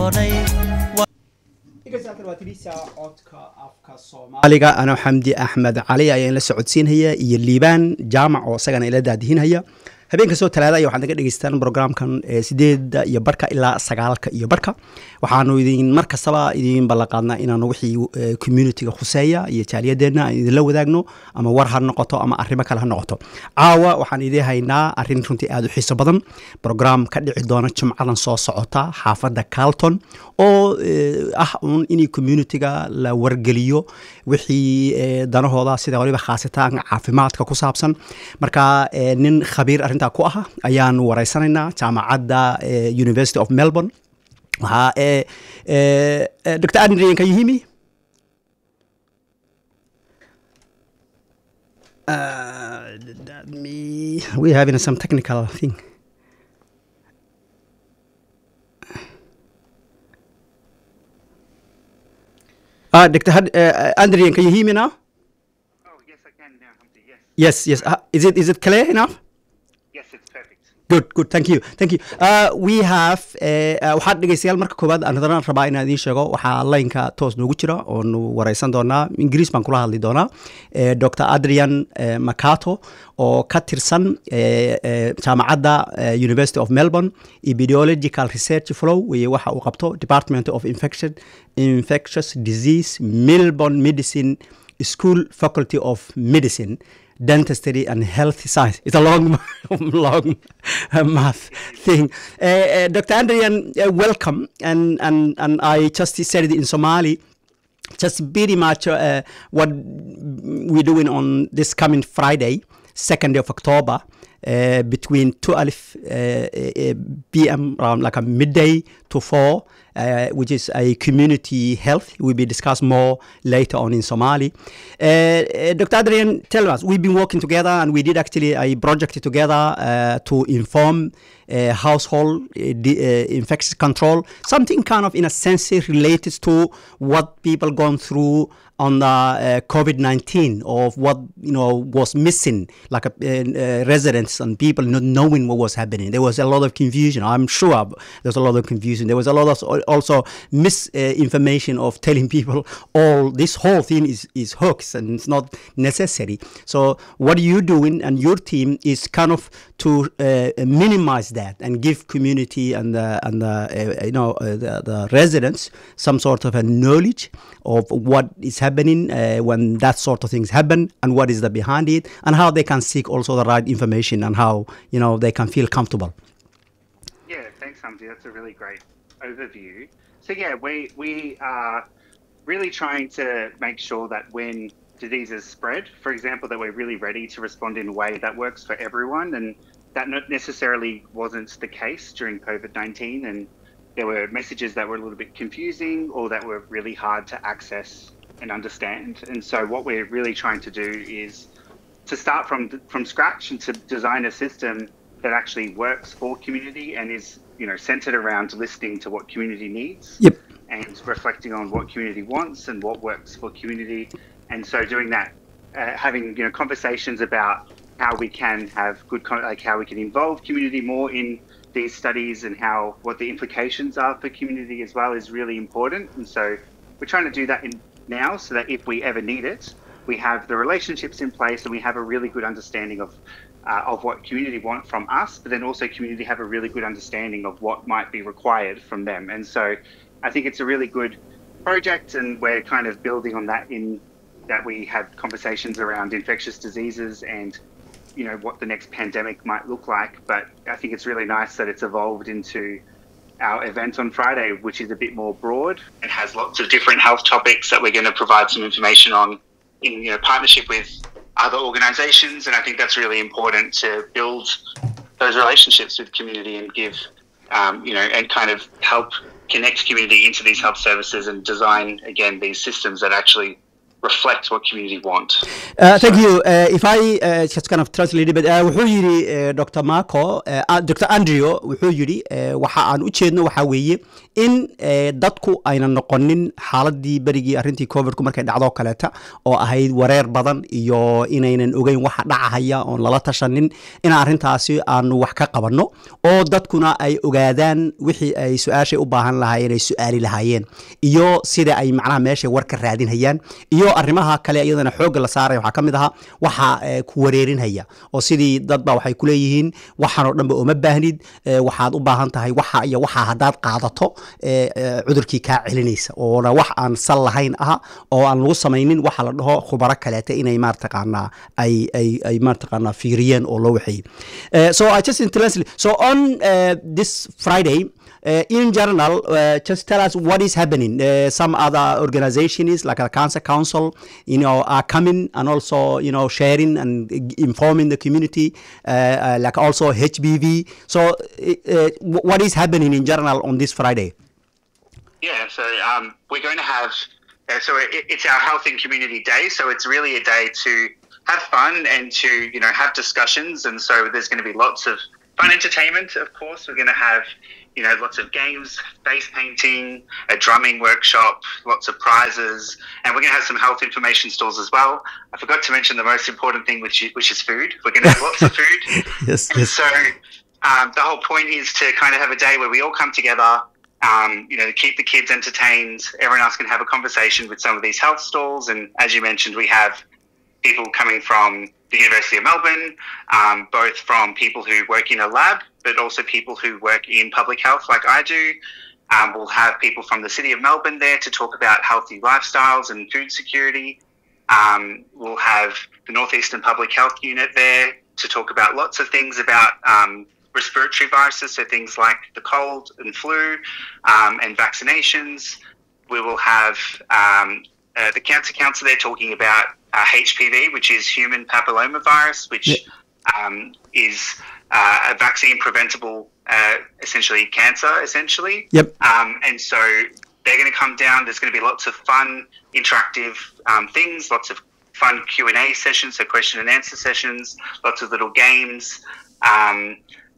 aliga anoo xamdi axmed cali ayaan la socodsiinhaya iyo liibaan jaamac oo isagana ila daadihinhaya habeen kastoo talaada aya waxaad naga dhegeystaan programkan sideeda iyo barhka ilaa sagaalka iyo barhka waxaanu idin mar kastaba idin ballanqaadnaa inaanu wixii communitiga khuseeya iyo jaaliyadeenna aan idinla wadaagno ama war ha noqoto ama arrimo kale ha noqoto caawa waxaan idiin haynaa arrin runtii aada u xiiso badan program ka dhici doona jumcadan soo socota xaafadda carlton oo ah uun in communitiga la wargeliyo wixii danahooda sida waliba khaasitaanka caafimaadka ku saabsan marka nin khabiir arrintaa ku ah ayaan wareysanaynaa jaamacadda university of melbourne waxaa dr adrian can you hear me Uh, that me we're having some technical thing. Uh, Dr. Had, uh, Andrian, can you hear me now? Oh, yes, I can now, Humpty. Yes. Yes, yes. Uh, is it is it clear enough? Yes, it's perfect. good good thank you thank you uh, we have waxaad dhegeystayaal marka koowaad aan haddana rabaa inaan idiin sheego waxaa laynka toos noogu jira oonu wareysan doonaa ingiriis baan kula hadli doonaa dr adrian macato oo ka tirsan jaamacadda university of melbourne epidemiological research flow weye waxa uu qabto department of infection infectious disease melbourne medicine school faculty of medicine dentistry and health science. It's a long, long uh, math thing. Uh, uh, Dr. Andrian, welcome. And, and, and I just said it in Somali. Just very much what we're doing on this coming Friday, 2nd of October. Uh, between 2 alif uh, p.m. around like a midday to 4 uh, which is a community health will be discussed more later on in Somali. Dr. Adrian, tell us, we've been working together and we did actually a project together to inform household infection control, something kind of in a sense related to what people gone through on the uh, COVID-19 of what you know was missing, like a, uh, residents and people not knowing what was happening. There was a lot of confusion. I'm sure there was a lot of confusion. There was a lot of also misinformation uh, of telling people all this whole thing is is hoax and it's not necessary. So what you doing and your team is kind of to minimize that and give community and the, and the, you know the, the residents some sort of a knowledge of what is happening happening uh, when that sort of things happen and what is the behind it and how they can seek also the right information and how you know they can feel comfortable Yeah, thanks, Humpty. That's a really great overview. So yeah, we we are really trying to make sure that when diseases spread, for example, that we're really ready to respond in a way that works for everyone, and that not necessarily wasn't the case during COVID nineteen, and there were messages that were a little bit confusing or that were really hard to access and understand. And so what we're really trying to do is to start from from scratch and to design a system that actually works for community and is you know centered around listening to what community needs yep. and reflecting on what community wants and what works for community. And so doing that, uh, having you know conversations about how we can have good like how we can involve community more in these studies and how what the implications are for community as well is really important. And so we're trying to do that in now so that if we ever need it, we have the relationships in place and we have a really good understanding of uh, of what community want from us, but then also community have a really good understanding of what might be required from them. And so I think it's a really good project and we're kind of building on that in that we have conversations around infectious diseases and you know what the next pandemic might look like. But I think it's really nice that it's evolved into our event on Friday, which is a bit more broad and has lots of different health topics that we're going to provide some information on in you know partnership with other organizations and I think that's really important to build those relationships with community and give um, you know and kind of help connect community into these health services and design again these systems that actually reflect what community want. Uh, thank you. Uh, if I uh, just kind of translate a bit, uh, wuxuu yidhi uh, Dr. Marco, uh, Dr. Andrew wuxuu yidhi uh, waxa aan u jeedno waxa weeye in dadku aynan noqonin xaaladii berigii arrintii covidku markay dhacdoo kaleeta oo ahayd wareer badan iyo inaynan ogeyn waxa dhacahaya oon lala tashanin in arrintaasi aanu wax ka qabanno oo dadkuna ay ogaadaan wixii ay su-aashay u baahan lahaayeen ay su-aali lahaayeen iyo sida ay macnaha meeshay warka raadinhayaan iyo arrimaha kale iyadana xoogga la saaraya waxaa ka mid ahaa waxa ku wareerinhaya oo sidii dadba waxay ku leeyihiin waxaanoo dhanba uma baahnid waxaad u baahan tahay waxa iyo waxa haddaad qaadato cudurkii kaa celinaysa oona wax aan sal lahayn aha oo aan lagu samaynin waxa la dhaho khubaro kaleeta inay maartaqaanaa ay ay ay maartaqaanaa fiiriyeen oo loo waxeeyey so i just intensely so on uh, this friday Uh, in general, uh, just tell us what is happening. Uh, some other organizations like the Cancer Council, you know, are coming and also, you know, sharing and informing the community, like also HBV. So, what is happening in general on this Friday? Yeah, so um, we're going to have, so it, it's our Health and Community Day. So it's really a day to have fun and to, you know, have discussions. And so there's going to be lots of fun entertainment, of course. We're going to have you know, lots of games, face painting, a drumming workshop, lots of prizes, and we're going to have some health information stalls as well. I forgot to mention the most important thing, which is, which is food. We're going to have lots of food. yes, and yes. So um, the whole point is to kind of have a day where we all come together. Um, you know, to keep the kids entertained. Everyone else can have a conversation with some of these health stalls, and as you mentioned, we have people coming from the University of Melbourne, um, both from people who work in a lab, but also people who work in public health, like I do. Um, we'll have people from the City of Melbourne there to talk about healthy lifestyles and food security. Um, we'll have the Northeastern Public Health Unit there to talk about lots of things about um, respiratory viruses, so things like the cold and flu um, and vaccinations. We will have um, uh, the Cancer Council there talking about uh, HPV, which is human papillomavirus, which Yeah. um, is uh, a vaccine preventable, uh, essentially cancer, essentially. Yep. Um, and so they're going to come down. There's going to be lots of fun, interactive um, things, lots of fun Q and A sessions, so question and answer sessions, lots of little games. Um,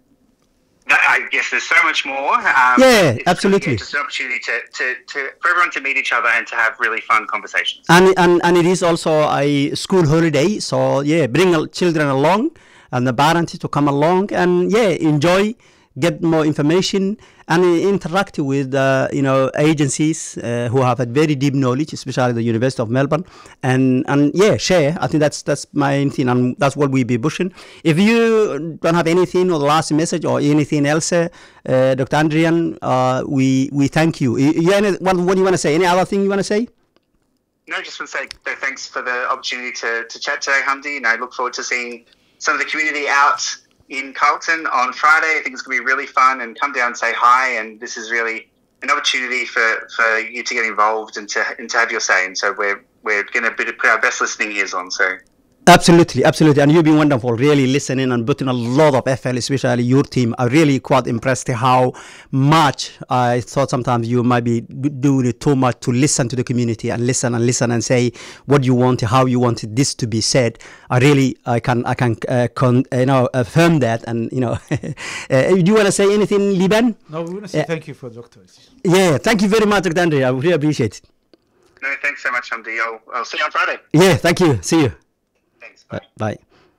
that, I guess there's so much more. Um, Yeah, it's absolutely. Just an opportunity to, to, to, for everyone to meet each other and to have really fun conversations. and and and it is also a school holiday so yeah bring al- children along and the parents to come along and yeah enjoy get more information and interact with uh, you know agencies uh, who have a very deep knowledge especially the university of melbourne and and yeah share i think that's that's my thing and that's what we be pushing if you don't have anything or the last message or anything else uh, uh, dr andrian uh, we we thank you you, you any, what, what do you want to say any other thing you want to say No, just want to say no, thanks for the opportunity to, to chat today, Hamdi. And I look forward to seeing some of the community out in Carlton on Friday. I think it's going to be really fun and come down and say hi. And this is really an opportunity for, for you to get involved and to, and to have your say. And so we're, we're going to put our best listening ears on. So Absolutely, absolutely. And you've been wonderful, really listening and putting a lot of effort, especially your team. I'm really quite impressed how much I thought sometimes you might be d- doing it too much to listen to the community and listen and listen and say what you want, how you want this to be said. I really, I can, I can, uh, con, you know, affirm that. And, you know, uh, do you want to say anything, Liban? No, we want to say Yeah. thank you for doctors. Yeah, thank you very much, Dr. Andre. I really appreciate it. no, thanks so much, Hamdi. I'll, I'll see you on Friday. Yeah, thank you. See you. Thanks. Bye. Bye.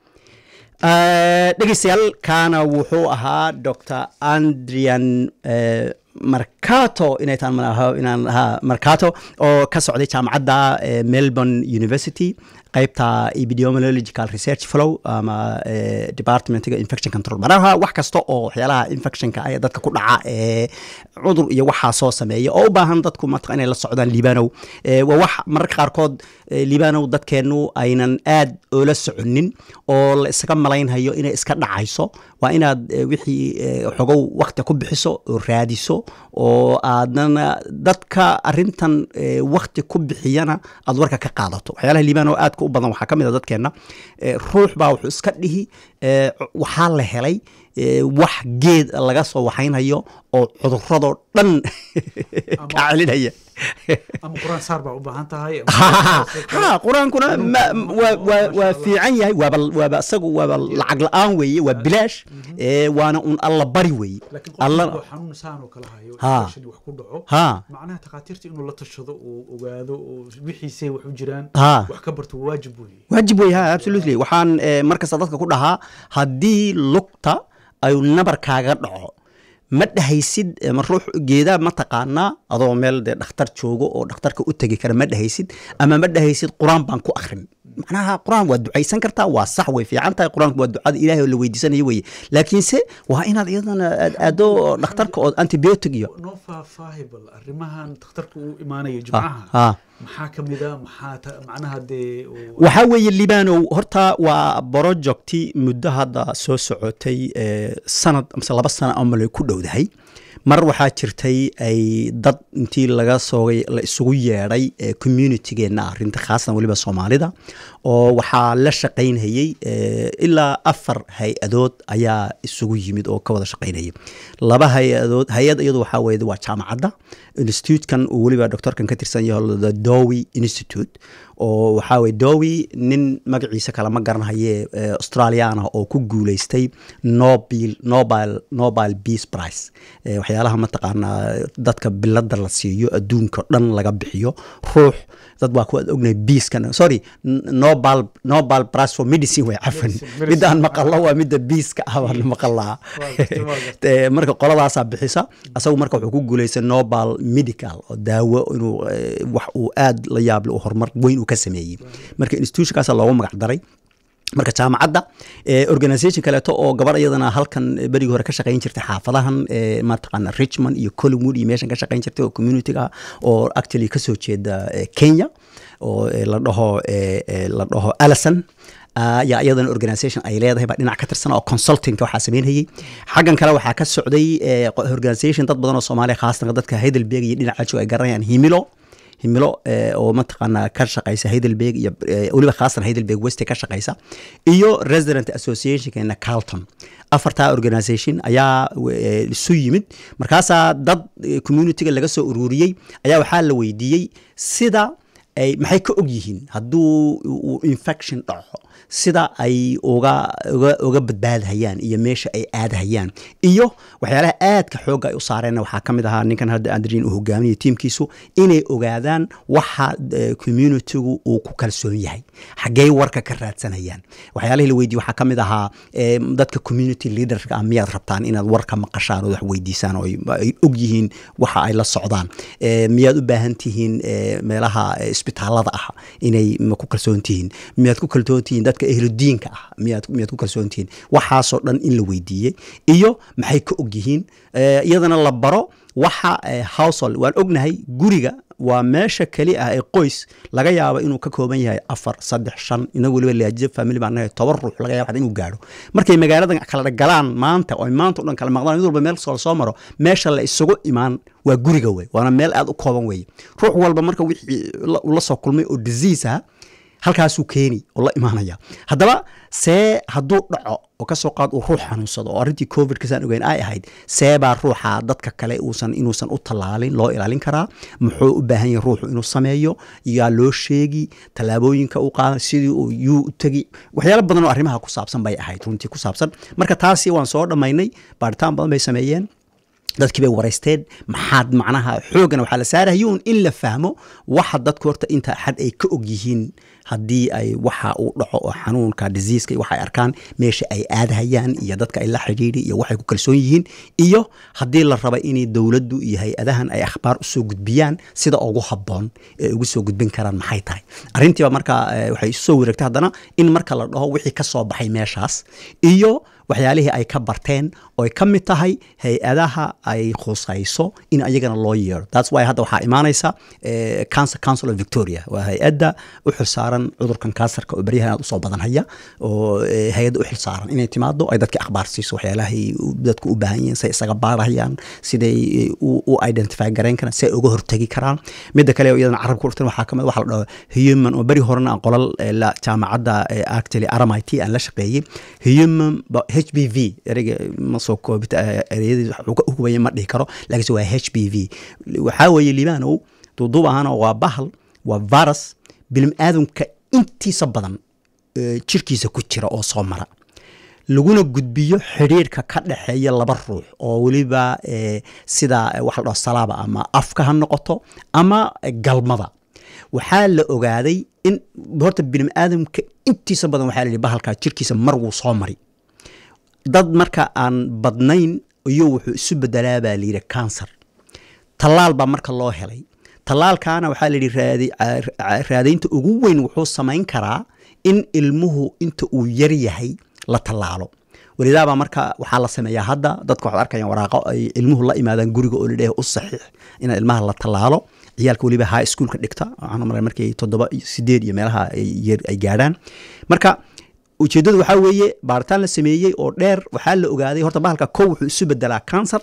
dhegeystayaal kaana wuxuu ahaa dr andrian eh, marcato inay taan malaha inaan ahaa marcato oo ka socday jaamacadda eh, melbourne university qaybta epidemiological research flow ama eh, departmentiga infection control maraha wax kasta oo waxyaalaha infectionka ah ee dadka ku dhaca ee cudur iyo waxaa soo sameeya oo u baahan dadku matqa inay la socdaan liibanow Eh, waa wax mararka qaarkood eh, liibanow dadkeennu aynan aad oola soconin oo la isaga malaynhayo inay iska dhacayso waa inaad eh, wixii eh, xogow wakti ku bixiso oo raadiso oo aadana dadka arintan eh, wakti ku bixiyana aad warka ka qaadato waxyaalaha liibanow aadka u badan waxaa ka mid a dadkeenna eh, ruux baa wuxuu iska dhihi eh, waxaa la helay eh, wax geed laga soo waxaynhayo oo cuduradoo dhan ka celinaya ama quraan saar baa u baahan tahay ha qur-aankuna ma- waa- waa- waa fiican yahay waaba waaba isagu waaba lacag la-aan weeye waa bilaash ee, waana un alla bari weeye laakiin alla qofku xanuun saan oo kale hayo Ha. infection wax ku dhaco ha macnaha takhaatiirta inuu la tashado uu ogaado oo wixiisay wax u jiraan ha wax ka barto waa waajib weeye waajib wey ha absolutely waxaan eh, markasta dadka ku dhahaa haddii lugta ay nabar kaaga dhaco ma dhahaysid eh, ma ruux geedaa ma taqaanaa adoo meel dee dhakhtar joogo oo dhakhtarka u tegi kara ma dhahaysid ama ma dhahaysid qur-aan baan ku akhrin macnaha qur-aan waa ducaysan kartaa waa sax way fiican tahay qur-aanku waa ducada ilaahay oo la weydiisanayo weye laakiinse waa inaad iyadana aad aado dhakhtarka oo antibiotic iyo noo faahfaahibal arrimahan dhakhtarku uu imaanayo ha jimcaha ha maxaa ka mid a maxaa ta- macnaha dee uu- waxaa weeye libanow horta waa projecti muddo hadda soo socotay eh, sanad mise laba sano amale ku dhowdahay mar waxaa jirtay ay dad intii laga soogay la isugu yeedhay eh, communitygeenna arrinta khaasatan weliba soomaalida oo waxaa la shaqaynhayey eh, ilaa afar hay-adood ayaa isugu yimid oo ka wada shaqaynayay laba hay-adood hay-ad iyadu waxaa weeye waa jaamacadda institutekan uu weliba doctorkan ka tirsan yaho the dowi institute oo waxaa weye dowi nin magaciisa kale ma garanhaye eh, australian ah oo ku guuleystay nobel nobel nobel peace prize Eh, waxyaalaha mataqaanaa dadka bilada la siiyo adduunka o dhan laga bixiyo ruux dad waa kuwaad ognahay biiskan sorry n- nobel nobel prize for medicine way cafan Medicine, medicine. midaan maqalo waa midda biiska ah baan maqalaa Waa gartay, waa gartay. Eh, marka qoladaasaa bixisa asagu marka wuxuu ku guuleystay nobel medical oo daawo inuu eh, wax uu aad la yaable uu horumar weyn uu ka sameeyey marka institutionkaasa loogu magac daray marka jaamacadda eh, organisation kaleeto oo gabar iyadana halkan eh, berigii hore ka shaqayn jirtay xaafadahan eh, mataqaana richmond iyo collingwood iyo meeshan ka shaqayn jirtay oo communityga oo actually kasoo jeeda eh, kenya oo eh, la dhaho eh, eh, la dhaho alison yaa iyadana organisation ay leedahay baa dhinac ka tirsan oo consultingka waxaa sameynayay xaggan kale waxaa ka socday eh, qo- organisation dad badan oo soomaaliya khaasatan dadka heidelberg iyo dhinaca joog ay garanayaan himilo himilo eh, oo mataqaanaa ka shaqaysa heidelberg iyo eh, weliba khaasan heidelberg west ka shaqaysa iyo resident associationkeena carlton afartaa organisation ayaa eh, isu yimid markaasaa dad eh, communityga laga soo ururiyey ayaa waxaa la weydiiyey sida ay maxay ka og yihiin hadduu uu infection dhaco sida ay uga uga uga badbaadhayaan iyo meesha ay aadhayaan iyo waxyaalaha aadka xoogga ay u saareen waxaa ka mid ahaa ninkan hadda andrin uu hogaaminayo tiimkiisu inay ogaadaan waxa eh, communitygu uu ku kalsoon yahay xaggey warka ka raadsanayaan waxyaalihii la weydiye waxaa ka mid ahaa eh, dadka community leaderka ah miyaad rabtaan inaad warka maqashaan oo wax weydiisaan oo ay- ay og yihiin waxa ay la socdaan Eh, miyaad u baahan tihiin eh, meelaha eh, isbitaalada ah inay ma ku kalsoon tihiin miyaad ku kalsoon tihiin dadka ehludiinka ah miyaad miyaad ku kalsoon tihiin waxaasoo dhan in la weydiiyey iyo maxay ka og yihiin Eh, iyadana la baro waxa eh, household waan ognahay guriga waa meesha keli ah ee qoys laga yaabo inuu ka kooban yahay afar saddex shan inagu weliba laajiza family baan nahay toban ruux laga yaabo xataa inuu gaadho markay magaaladan kala galaan maanta oo ay maanta o dhan kala maqdaan mid walba meel soo soo maro meesha la isugu imaan waa guriga wey waana meel aad u kooban weeye ruux walba marka wixii la- uu la soo kulmay oo disease ah halkaasuu keeni oo la imaanaya haddaba see hadduu dhaco oo kasoo qaad uu ruux xanuunsado oo arrintii covid kasaan ogeyn ay ahayd see baa ruuxa dadka kale uusan inuusan u tallaalin loo ilaalin karaa muxuu u baahan yahay ruuxu inuu sameeyo yaa loo sheegi tallaabooyinka u qaadan sidii uu yuu u tegi waxyaalo badan oo arrimaha ku saabsan bay ahayd runtii ku saabsan marka taasi waan soo dhammaynay baaritaan badan bay sameeyeen dadkii bay waraysteen maxaad macnaha xoogana waxaa la saarayuun in la fahmo waxa dadku horta inta xad ay ka og yihiin haddii ay waxa uu dhaco oo xanuunka diseaska iyo waxa ay arkaan meesha ay aadhayaan iyo dadka ay la xidhiidhi iyo waxay ku kalsoon yihiin iyo haddii la raba inay dowladdu iyo hay-adahan ay akhbaar usoo gudbiyaan sida ugu habboon ee ugu soo gudbin karaan maxay tahay arrintiiba marka eh, waxay isu soo wareegtay haddana in marka la dhaho wixii ka soo baxay meeshaas iyo waxyaalihii ay ka barteen oo ay ka mid tahay hay-adaha ay khusayso in ayagana loo yeero thats why hadda waxaa imaanaysa eh, cancer council of victoria waa hay-adda u xilsaaran cudurkan kansarka oo beryahan aad usoo badan haya oo eh, hay-adda u xilsaaran inay timaado ay dadka akhbaar siiso waxyaalahay u- dadku u baahan yihiin say isaga baarahayaan siday eh, u u identify garayn karaan si ay uga hortegi karaan midda kale oo iyadana carabka urtan waxaa kamid waxa la dhaho human oo beri horena aan qolal eh, la jaamacadda eh, actually RMIT aan la shaqeeyey human ba- HPV ereyga ma soo koobita eh, ereyadiis wax uu ka hubaya ma dhihi karo laakiinse waa HPV waxaa weeye libaanow duuduub ahaana waa bahal waa virus bilim aadamka intiisa badan eh, jirkiisa ku jira oo soo mara laguna gudbiyo xidhiirka ka dhexeeya laba ruux oo weliba eh, sida eh, waxa la dhaho salaaba ama afka ha noqoto ama eh, galmada waxaa la ogaaday in horta bilim aadamka intiisa badan waxaa la yidhi bahalkaa jirkiisa mar wuu soo mari dad marka aan badnayn iyo wuxuu isu bedelaa baa layidhi cancer tallaal baa marka loo helay tallaalkaana waxaa la yidhi raadi- ca- raadaynta ugu weyn wuxuu samayn karaa in ilmuhu inta uu yar yahay la tallaalo welidaabaa marka waxaa la sameeyaa hadda dadka waxaad arkayaan waraaqo ay ilmuhu la imaadaan guriga oo ladhehe u saxiix in ilmaha la tallaalo ciyaalka weliba high schoolka dhigta waxaan u malay markay toddoba iyo sideed iyo meelaha ay yar- ay gaadhaan marka ujeeddadu waxaa weeye baaritaan la sameeyey oo dheer waxaa la ogaaday horta bahalka kow wuxuu isu bedelaa cancer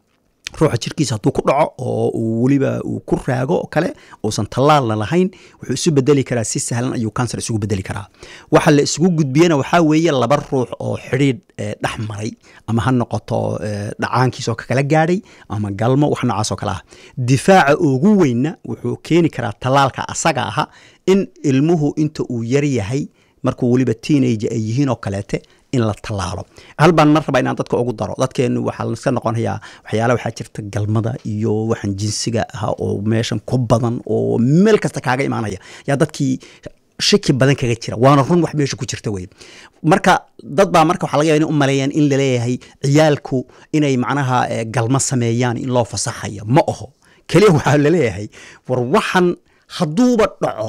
ruuxa jirkiisa hadduu ku dhaco oo uu weliba uu ku raago oo kale uusan tallaalna lahayn wuxuu isu bedeli karaa si sahlan ayuu cancer isugu bedeli karaa waxa la isugu gudbiyena waxaa weeye laba ruux oo xidhiidh eh, dhex maray ama ha noqoto eh, dhacaankiisoo kakala gaadhay ama galmo wax noocaas oo kale ah difaaca ugu weynna wuxuu keeni karaa tallaalka asaga aha in ilmuhu inta uu yar yahay markuu weliba teenage ay yihiin oo kaleete in la tallaalo hal baan mar rabaa inaan dadka ugu daro dadkeenu waxaa iska noqonayaa waxyaala waxaa jirta galmada iyo waxaan jinsiga ah oo meeshan ku badan oo meel kasta kaaga imaanaya yaa dadkii shaki badan kaga jira waana run wax meesha ku jirta wey marka dad baa marka waxaa laga yaaba inay u maleeyaan in laleeyahay ciyaalku inay macnaha eh, galmo sameeyaan in loo fasaxaya ma oho keliya waxaa laleeyahay war waxan hadduuba dhaco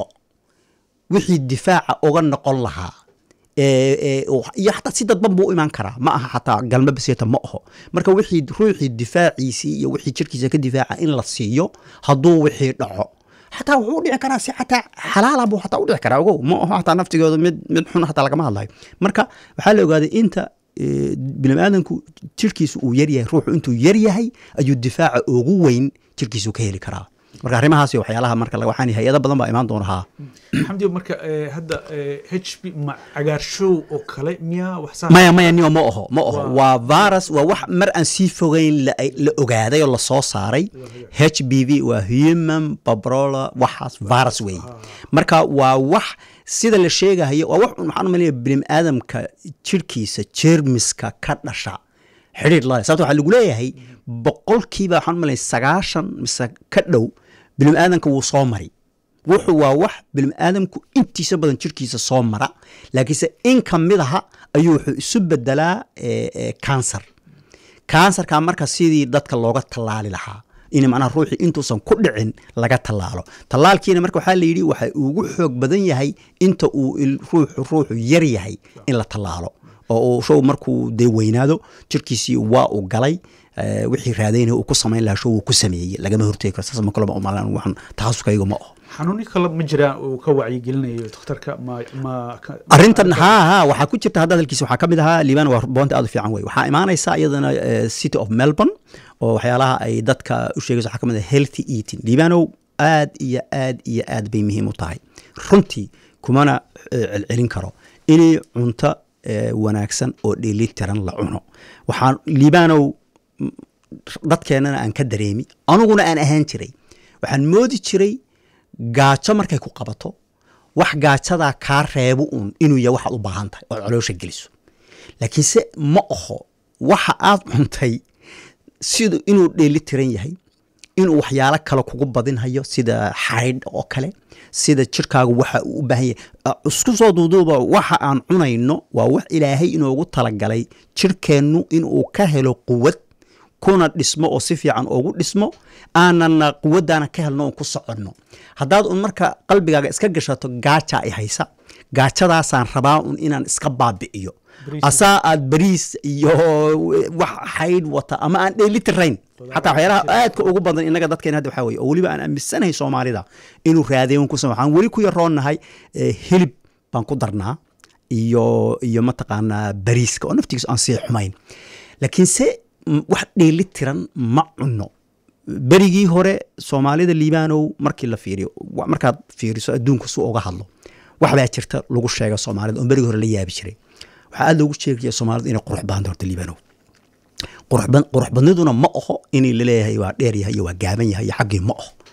wixii difaaca uga noqon lahaa ee- ee, oo- iyo xataa si dadban buu u imaan karaa ma aha xataa galma baseeta ma aho marka wixii ruuxii difaaciisii iyo wixii jirkiisa ka difaaca in la siiyo hadduu wixii dhaco xataa wuxuu u dhici karaa si xataa xalaala buu xataa u dhici karaa ogow ma aho xataa naftigooda mid mid xun xataa lagama hadlayo marka waxaa la ogaaday inta eh, bini'aadanku jirkiisu uu yaryahay ruuxu intuu yaryahay ayuu difaaca ugu weyn jirkiisu ka heli karaa marka arrimahaas iyo waxyaalaha marka la- waxaan hay-ado badan baa imaan doona haa xamdi marka eh, hadda eh, h b ma cagaarshow oo kale miyaa wax saa maya maya nio ma oho ma oho Waa- waa virus waa wax mar aan sii fogeyn la, la ogaaday oo lasoo saaray h b v waa human babrola waxaas virus weeye marka waa wax sida la sheegahayo waa wax un waxaan umalaya bilim aadamka jirkiisa jeermiska ka dhasha xidhiir lale sababto waxaa lagu leeyahay boqolkiiba waxaan umalaya sagaashan mise ka dhow bilim aadamka wuu soo mari wuxuu waa wax bilim aadamku intiisa badan jirkiisa soo mara laakiinse in ka mid aha ayuu wuxuu isu bedelaa eh, eh, cancer kansarka marka sidii dadka looga tallaali lahaa in macnaha ruuxii intuusan ku dhicin laga tallaalo tallaalkiina marka waxaa la yidhi waxa ugu xoog badan yahay inta uu il- ruuxu ruuxu yar yahay in la tallaalo oo uu show markuu dee weynaado jirkiisii waa uu galay eh, wixii raadaynaya uu ku samayn lahaa show uu ku sameeyey lagama hortegi karo saas ma kulama umalan waxan takhasuskayga ma aho xanuuni kale ma jiraan uu ka wacyigelinayo dhakhtarka ma ma ka- arrintan haa haa waxaa ku jirta hadda hadalkiisa waxaa ka mid ahaa liibaan waa boonta aad u fiican wey waxaa imaanaysa iyadana eh, city of melbourne oo waxyaalaha ay dadka u sheegayso waxaa ka mid ah healthy eating liibaanow aad iyo aad iyo aad bay muhiim u tahay runtii kumana eh, celcelin karo inay cunto eh, wanaagsan oo dheelitiran la cuno waxaan liibaanow m- dadkeennana aan ka dareemi aniguna aan ahaan jiray waxaan moodi jiray gaajo markay ku qabato wax gaajadaa kaa reebo uun inuu yahay waxaad u baahan tahay ood caloosha geliso laakiinse ma aho waxa aad cuntay sida inuu dheeli tiran yahay inuu waxyaalo kale kugu badinhayo sida xaydh oo kale sida jirkaagu waxa uu u baahan yahay Ah, isku soo duuduuba waxa aan cunayno waa wax ilaahay inoogu talagalay jirkeennu inuu ka helo quwad kuna dhismo oo si fiican ugu dhismo aanana quwaddaana ka helno oon ku soconno haddaad un marka qalbigaaga iska gashato gaajaa i haysa gaajadaasaan rabaa un inaan iska baabi'iyo Bariis. asaa aad bariis iyo wax xaydh wata ama aan dheelitirayn xataa waxyaalaha aadka ugu badan inaga dadkeena hadda waxaa weye oo weliba aan aaminsanahay soomaalida inuu raadeyn ku sama waxaan weli ku yaroonnahay eh, hilib baan ku darnaa iyo iyo mataqaanaa bariiska oo naftigiisa aan sii xumayn laakiinse m- wax dheelitiran ma cunno berigii hore soomaalida liibaanow markii la fiiriyo wa- markaad fiiriso adduunka su uga hadlo wax baa jirta lagu sheega soomaalida oo berigii hore la yaabi jiray waxaa aad loogu sheegaya soomaalida inay qurux badan horta liibaanow qurux bad- qurux badniduna ma aho inay laleeyahay waa dheer yahay iyo waa gaaban yahay iyo xaggii ma aho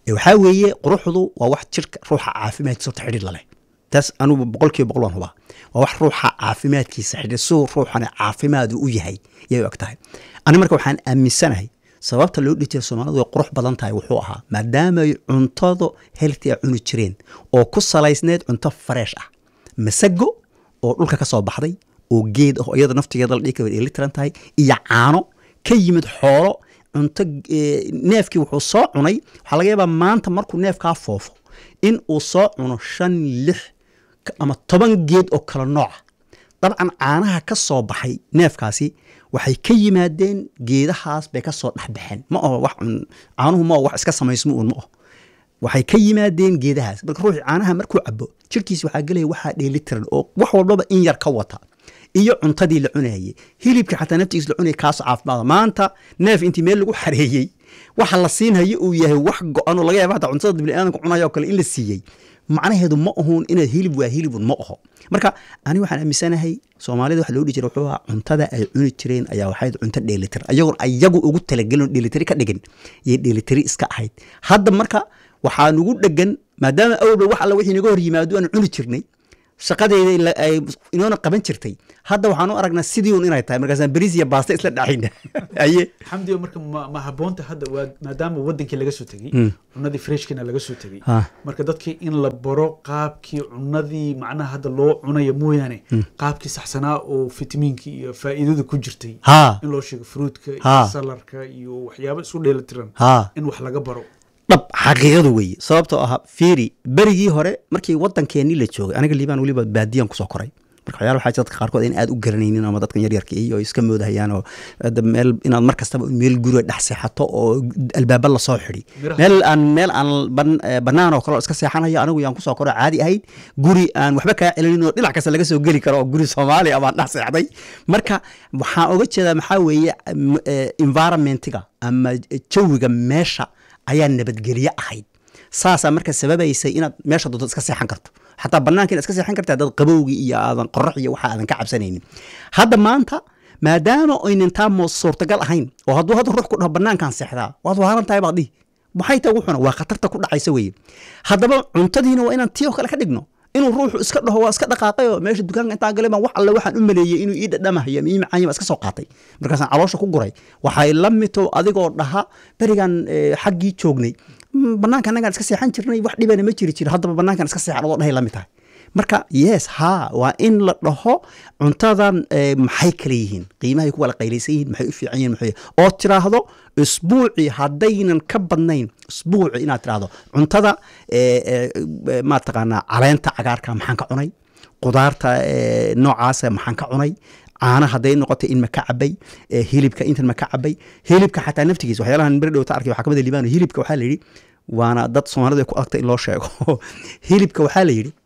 Ee, waxaa weeye quruxdu waa wax jirka ruuxa caafimaadkiisa horta xidhiir laleh taas anugu boqolkiiba boqol waan hubaa waa wax ruuxa caafimaadkiisa xidhiir siduu ruuxani caafimaadu u yahay yay u eg tahay ani marka waxaan aaminsanahay sababta loo dhihi jiray soomaalidu way qurux badan tahay wuxuu ahaa maadaama ay cuntadu healthy a cuni jireen oo ku salaysneed cunto fresh ah masago oo dhulka ka soo baxday oo geed ah oo iyada naftigeeda la dhihi kara way dheelitiran tahay iyo caano ka yimid xoolo cunto eh, neefkii wuxuu soo cunay waxaa laga yaabaa maanta markuu neefkaa foofo in uu soo cuno shan lix ka- ama toban geed oo kala nooca dabcan caanaha ka soo baxay neefkaasi waxay ka yimaadeen geedahaas bay ka soo dhexbaxeen ma aho wax cun caanuhu ma aho wax iska samaysmo uun ma aho waxay ka yimaadeen geedahaas marka ruuxii caanaha markuu cabo jirkiisa waxaa gelaya waxaa dheelitiran oo wax walbaba in yar ka wata iyo cuntadii la cunayay hilibka xataa naftigiis la cunaya kaasoo caafimaada maanta neef intii meel lagu xareeyey waxa la siinhayo uu yahay wax go-an oo laga yaaba hataa cuntada biniaadanka cunaya oo kale in la siiyey macnaheedu ma ahun inaad hilib waa hilibun ma aho marka ani waxaan aaminsanahay soomaalida waxa loo dhihi jira wuxuu ahaa cuntada ay cuni jireen ayaa waxayd cunto dheelitir ayagoon ayagu ugu talagelin oo dheelitiri ka dhigin iyo dheelitiri iska ahayd hadda marka waxaa nugu dhegan maadaama awalba wax alla wixii naga hor yimaado aan cuni jirnay shaqadeeda ila- ay inoona qaban jirtay hadda waxaan u aragnaa sidii un inay tahay markaasaan bariis iyo baasta isla dhacayna aye xamdi oo marka ma, ma haboonta hadda waa maadaama wadankii laga soo tegey cunadii freshkina laga soo tegey Ha. marka dadkii in la baro qaabkii cunadii macnaha hadda loo cunayo mooyaane qaabkii saxsanaa oo fitamiinkii iyo faa'iidada ku jirtay ha in loo sheego fruitka iyo Ha. salarka iyo waxyaabo isku dheelitiran ha in wax laga baro dhab xaqiiqadu weeye sababtoo ah fiiri berigii hore markii wadankeenii la joogay aniga liibaan weliba baadiyan kusoo koray marka waxyaala waxaa jira dadka qaarkood in aad u garanaynin ama dadkan yaryarka iyo iska moodahayaan oo hadda meel inaad mar kastaba meel guriga dhex seexato oo albaaba lasoo xidhi Miraha. meel aan meel aan ban- eh, bannaan oo kale oo iska seexanayo anigu yaan kusoo koro caadi ahayd guri aan waxba kaa celinin oo dhinac kasta laga soo geli karo oo guri soomaali ah baan dhex seexday marka waxaan oga jeedaa maxaa weeye m- eh, environmentiga ama jawiga meesha ayaa nabadgelye ahayd saasaa marka sababaysay inaad meesha doonto iska seexan karto xataa banaanka inaad iska seexan karta haddaad qabowgii iyo aadan qorax iyo waxa aadan ka cabsanaynin hadda maanta maadaama aynan taa mo suurtagal ahayn oo hadduu hadda ruux ku dhaho banaankaan seexdaa waad waaran tahay baad dhihi maxay tahay wuxuna waa khatarta ku dhacaysa weeye haddaba cuntadiina waa inaan tii oo kale ka dhigno inuu ruuxu iska dhaho waa iska dhaqaaqay oo meesha dukaanka intaan galay baan wax alle waxaan u maleeyey inuu ii dhadhamahayo ama ii macaanya baan iska soo qaatay markaasaan caloosha ku guray waxay la mito adigoo dhaha berigan eh, xaggii joognay "Mm, banaanka annagaan iska seexan jirnay wax dhibana ma jiri jiro haddaba banaankan iska seexan adoo dhahay la mid tahay marka yes ha waa in la dhaho cuntadan eh, maxay kala yihiin qiimahay ku wala qaylaysan yihiin maxay u fiican yihiin maxay oo tiraahdo isbuuci haddaynan ka badnayn isbuuci inaad tiraahdo cuntada eh, eh, eh, ma taqaanaa caleenta cagaarka maxaan ka cunay qudaarta eh, noocaasa maxaan ka cunay caana hadday noqotay in ma ka cabay eh, hilibka intan ma ka cabay hilibka xataa naftigiisa waxyaalahan beri dhowta arkay waxaa kamid a liibano hilibka waxaa la yidhi waana dad soomaalida ku adagta in loo sheego hilibka waxaa la yidhi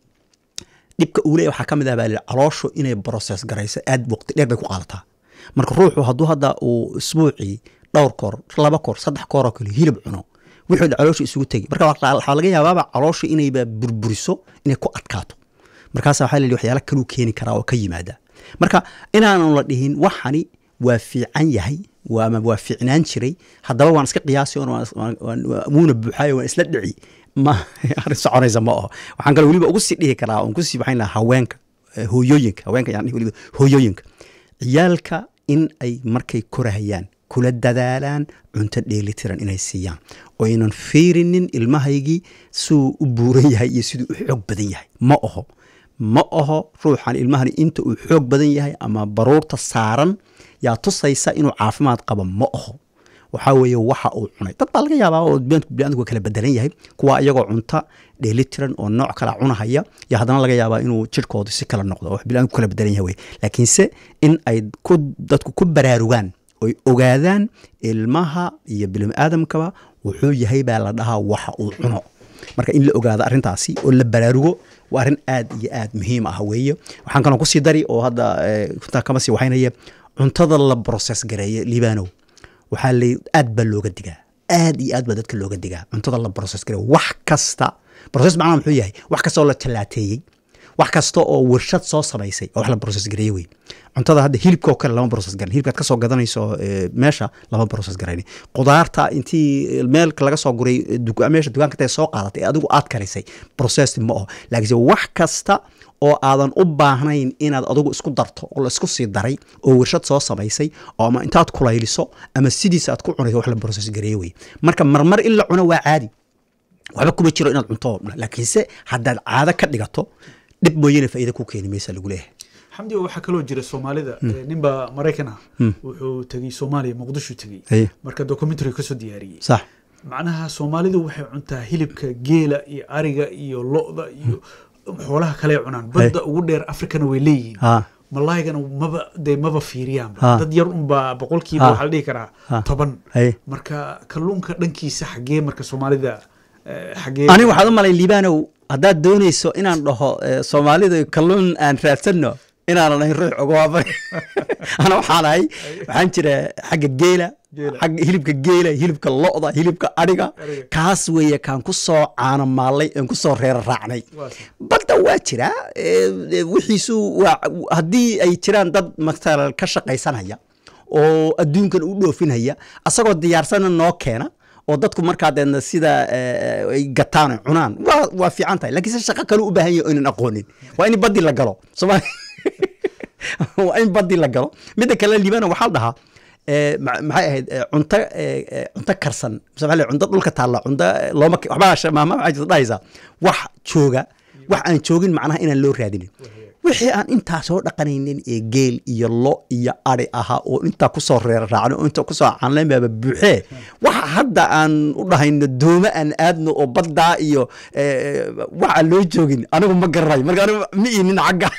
dhibka uu leeyahay waxaa ka mid ah baa la yidhi calooshu inay process garayso aad waqti dheer bay ku qaadataa marka ruuxu hadduu hadda uu isbuucii dhowr koor laba koor saddex koor oo kale hilib cuno wixii dhan caloosha isugu tegi marka waxaa waxaa laga yaabaaba caloosha inayba burburiso inay ku adkaato markaasa waxaa la yidhi waxyaala kaluu keeni karaa oo ka yimaada marka inaanu la dhihin waxani waa fiican yahay waa ama waa fiicnaan jiray haddaba waan iska qiyaasi oon waan- waan- waan- waan- wuuna buuxaayo waan isla dhici ma arrin soconaysa ma aho waxaan kale weliba ugu sii dhihi karaa oon kusii waxayn lahaa haweenka eh, hooyooyinka haweenka yaan dhihi weliba hooyooyinka ciyaalka in ay markay korahayaan kula dadaalaan cunto dheelitiran inay siiyaan oo aynan fiirinin ilmahaygii siduu u buuran yahay iyo siduu u xoog badan yahay ma aho ma aho ruuxan ilmahani inta uu xoog badan yahay ama baruurta saaran yaa tusaysa inuu caafimaad qabo ma aho waxaa weeye waxa uu cunay dad baa laga yaabaa oo biniadamku biniadamku waa kala bedelan yahay kuwa iyagoo cunta dheelitiran oo nooc kala cunahaya iyo haddana laga yaabaa inuu jirkoodu si kala noqdo wax biniadamku kala bedelan yahay wey laakiinse in ay ku dadku ku baraarugaan oy ogaadaan ilmaha iyo biniaadamkaba wuxuu yahay baa la dhahaa waxa uu cuno marka in la ogaado arrintaasi oo la baraarugo waa arrin aad iyo aad muhiim ah weeye waxaan kaloo kusii dari oo hadda eh, kuntaa kama sii waxaynaya cuntada la process gareeye liibanow waxaa la aad baa looga digaa aad iyo aad baa dadka looga digaa cuntada la process gareeye wax kasta process macnaha muxuu yahay wax kastoo la jalaateeyey wax kasta oo warshad soo samaysay oo wax la process gareeye wey cuntada hadda hilibka oo kale lama process garan hilibkaad kasoo gadanayso eh, meesha lama process garayni qudaarta intii meel laga soo guray eh, duka- meesha dukaanka tae soo qaadatay ee adigu aad karisay processed ma aho laakiinse wax kasta oo aadan u baahnayn inaad adigu isku darto oo la isku sii daray oo warshad soo samaysay oo ama intaad kulayliso ama sidiisa aad ku cunayso wax la process gareeye wey marka marmar in la cuno waa caadi waxba kuma jiro inaad cunto oo dhan. laakiinse haddaad caado ka dhigato dhib mooyane faa'iida ku keeni maysa lagu leeyahay xamdi waxaa kaloo jira soomaalida eh, ninba maraykan ah wuxuu tegey soomaaliya muqdisho tegey Haye. marka documentary kasoo diyaariyey sax macnaha soomaalidu waxay cuntaa hilibka geela iyo ariga iyo lo-da iyo xoolaha kale ay cunaan badda ugu dheer afrikana way leeyihiin ha malaygana maba dee maba fiiriyaan Ha. dad yar unbaa boqolkiiba Ha. waxaa la dhihi karaa Ha. toban Haye. marka kalluunka dhankiisa xaggee marka soomaalida eh, xaggee aniga waxaad u malay liibanow haddaad doonayso inaan dhaho eh, soomaalida kalluun aan raadsanno inaanan ahayn ruux uga waafan ana waxaan ahay waxaan jira xagga geela Geela. xagga hilibka geela hilibka lo'da hilibka adhiga Adhiga. kaas weeye kaan ku soo caano maallay aan ku soo reera raacnay Waa sax. badda waa jiraa eh, eh, wixiisu waa haddii ay jiraan dad matalan ka shaqaysanaya oo adduunkan u dhoofinaya asagoo diyaarsana noo keena oo dadku markaa deedna sida eh, ay gataan ay cunaan waa waa fiican tahay laakiin se shaqo kale u baahan yahay oo aynan aqoonin waa in baddi la galo somaali waa in baddi la galo midda kale liibana waxaa la dhahaa eh, ma- maxay ahayd eh, cunto eh, eh, cunto karsan mise maxaa la yidhaha, cunto dhulka taalla cunto eh, looma ke- waxbaa sha- maama waxaa jirta dhahaysaa wax jooga wax aan joogin macnaha inaan loo raadinin wixii aan intaa soo dhaqanaynin ee geel iyo lo iyo ari ahaa oo intaa kusoo reera raacno oo intaa kusoo canleen baaba buuxee waxa hadda aan u dhahayno doome aan aadno oo baddaa iyo eh, wax aan loo joogin anigu ma garanayo marka anigu ma iinin xagga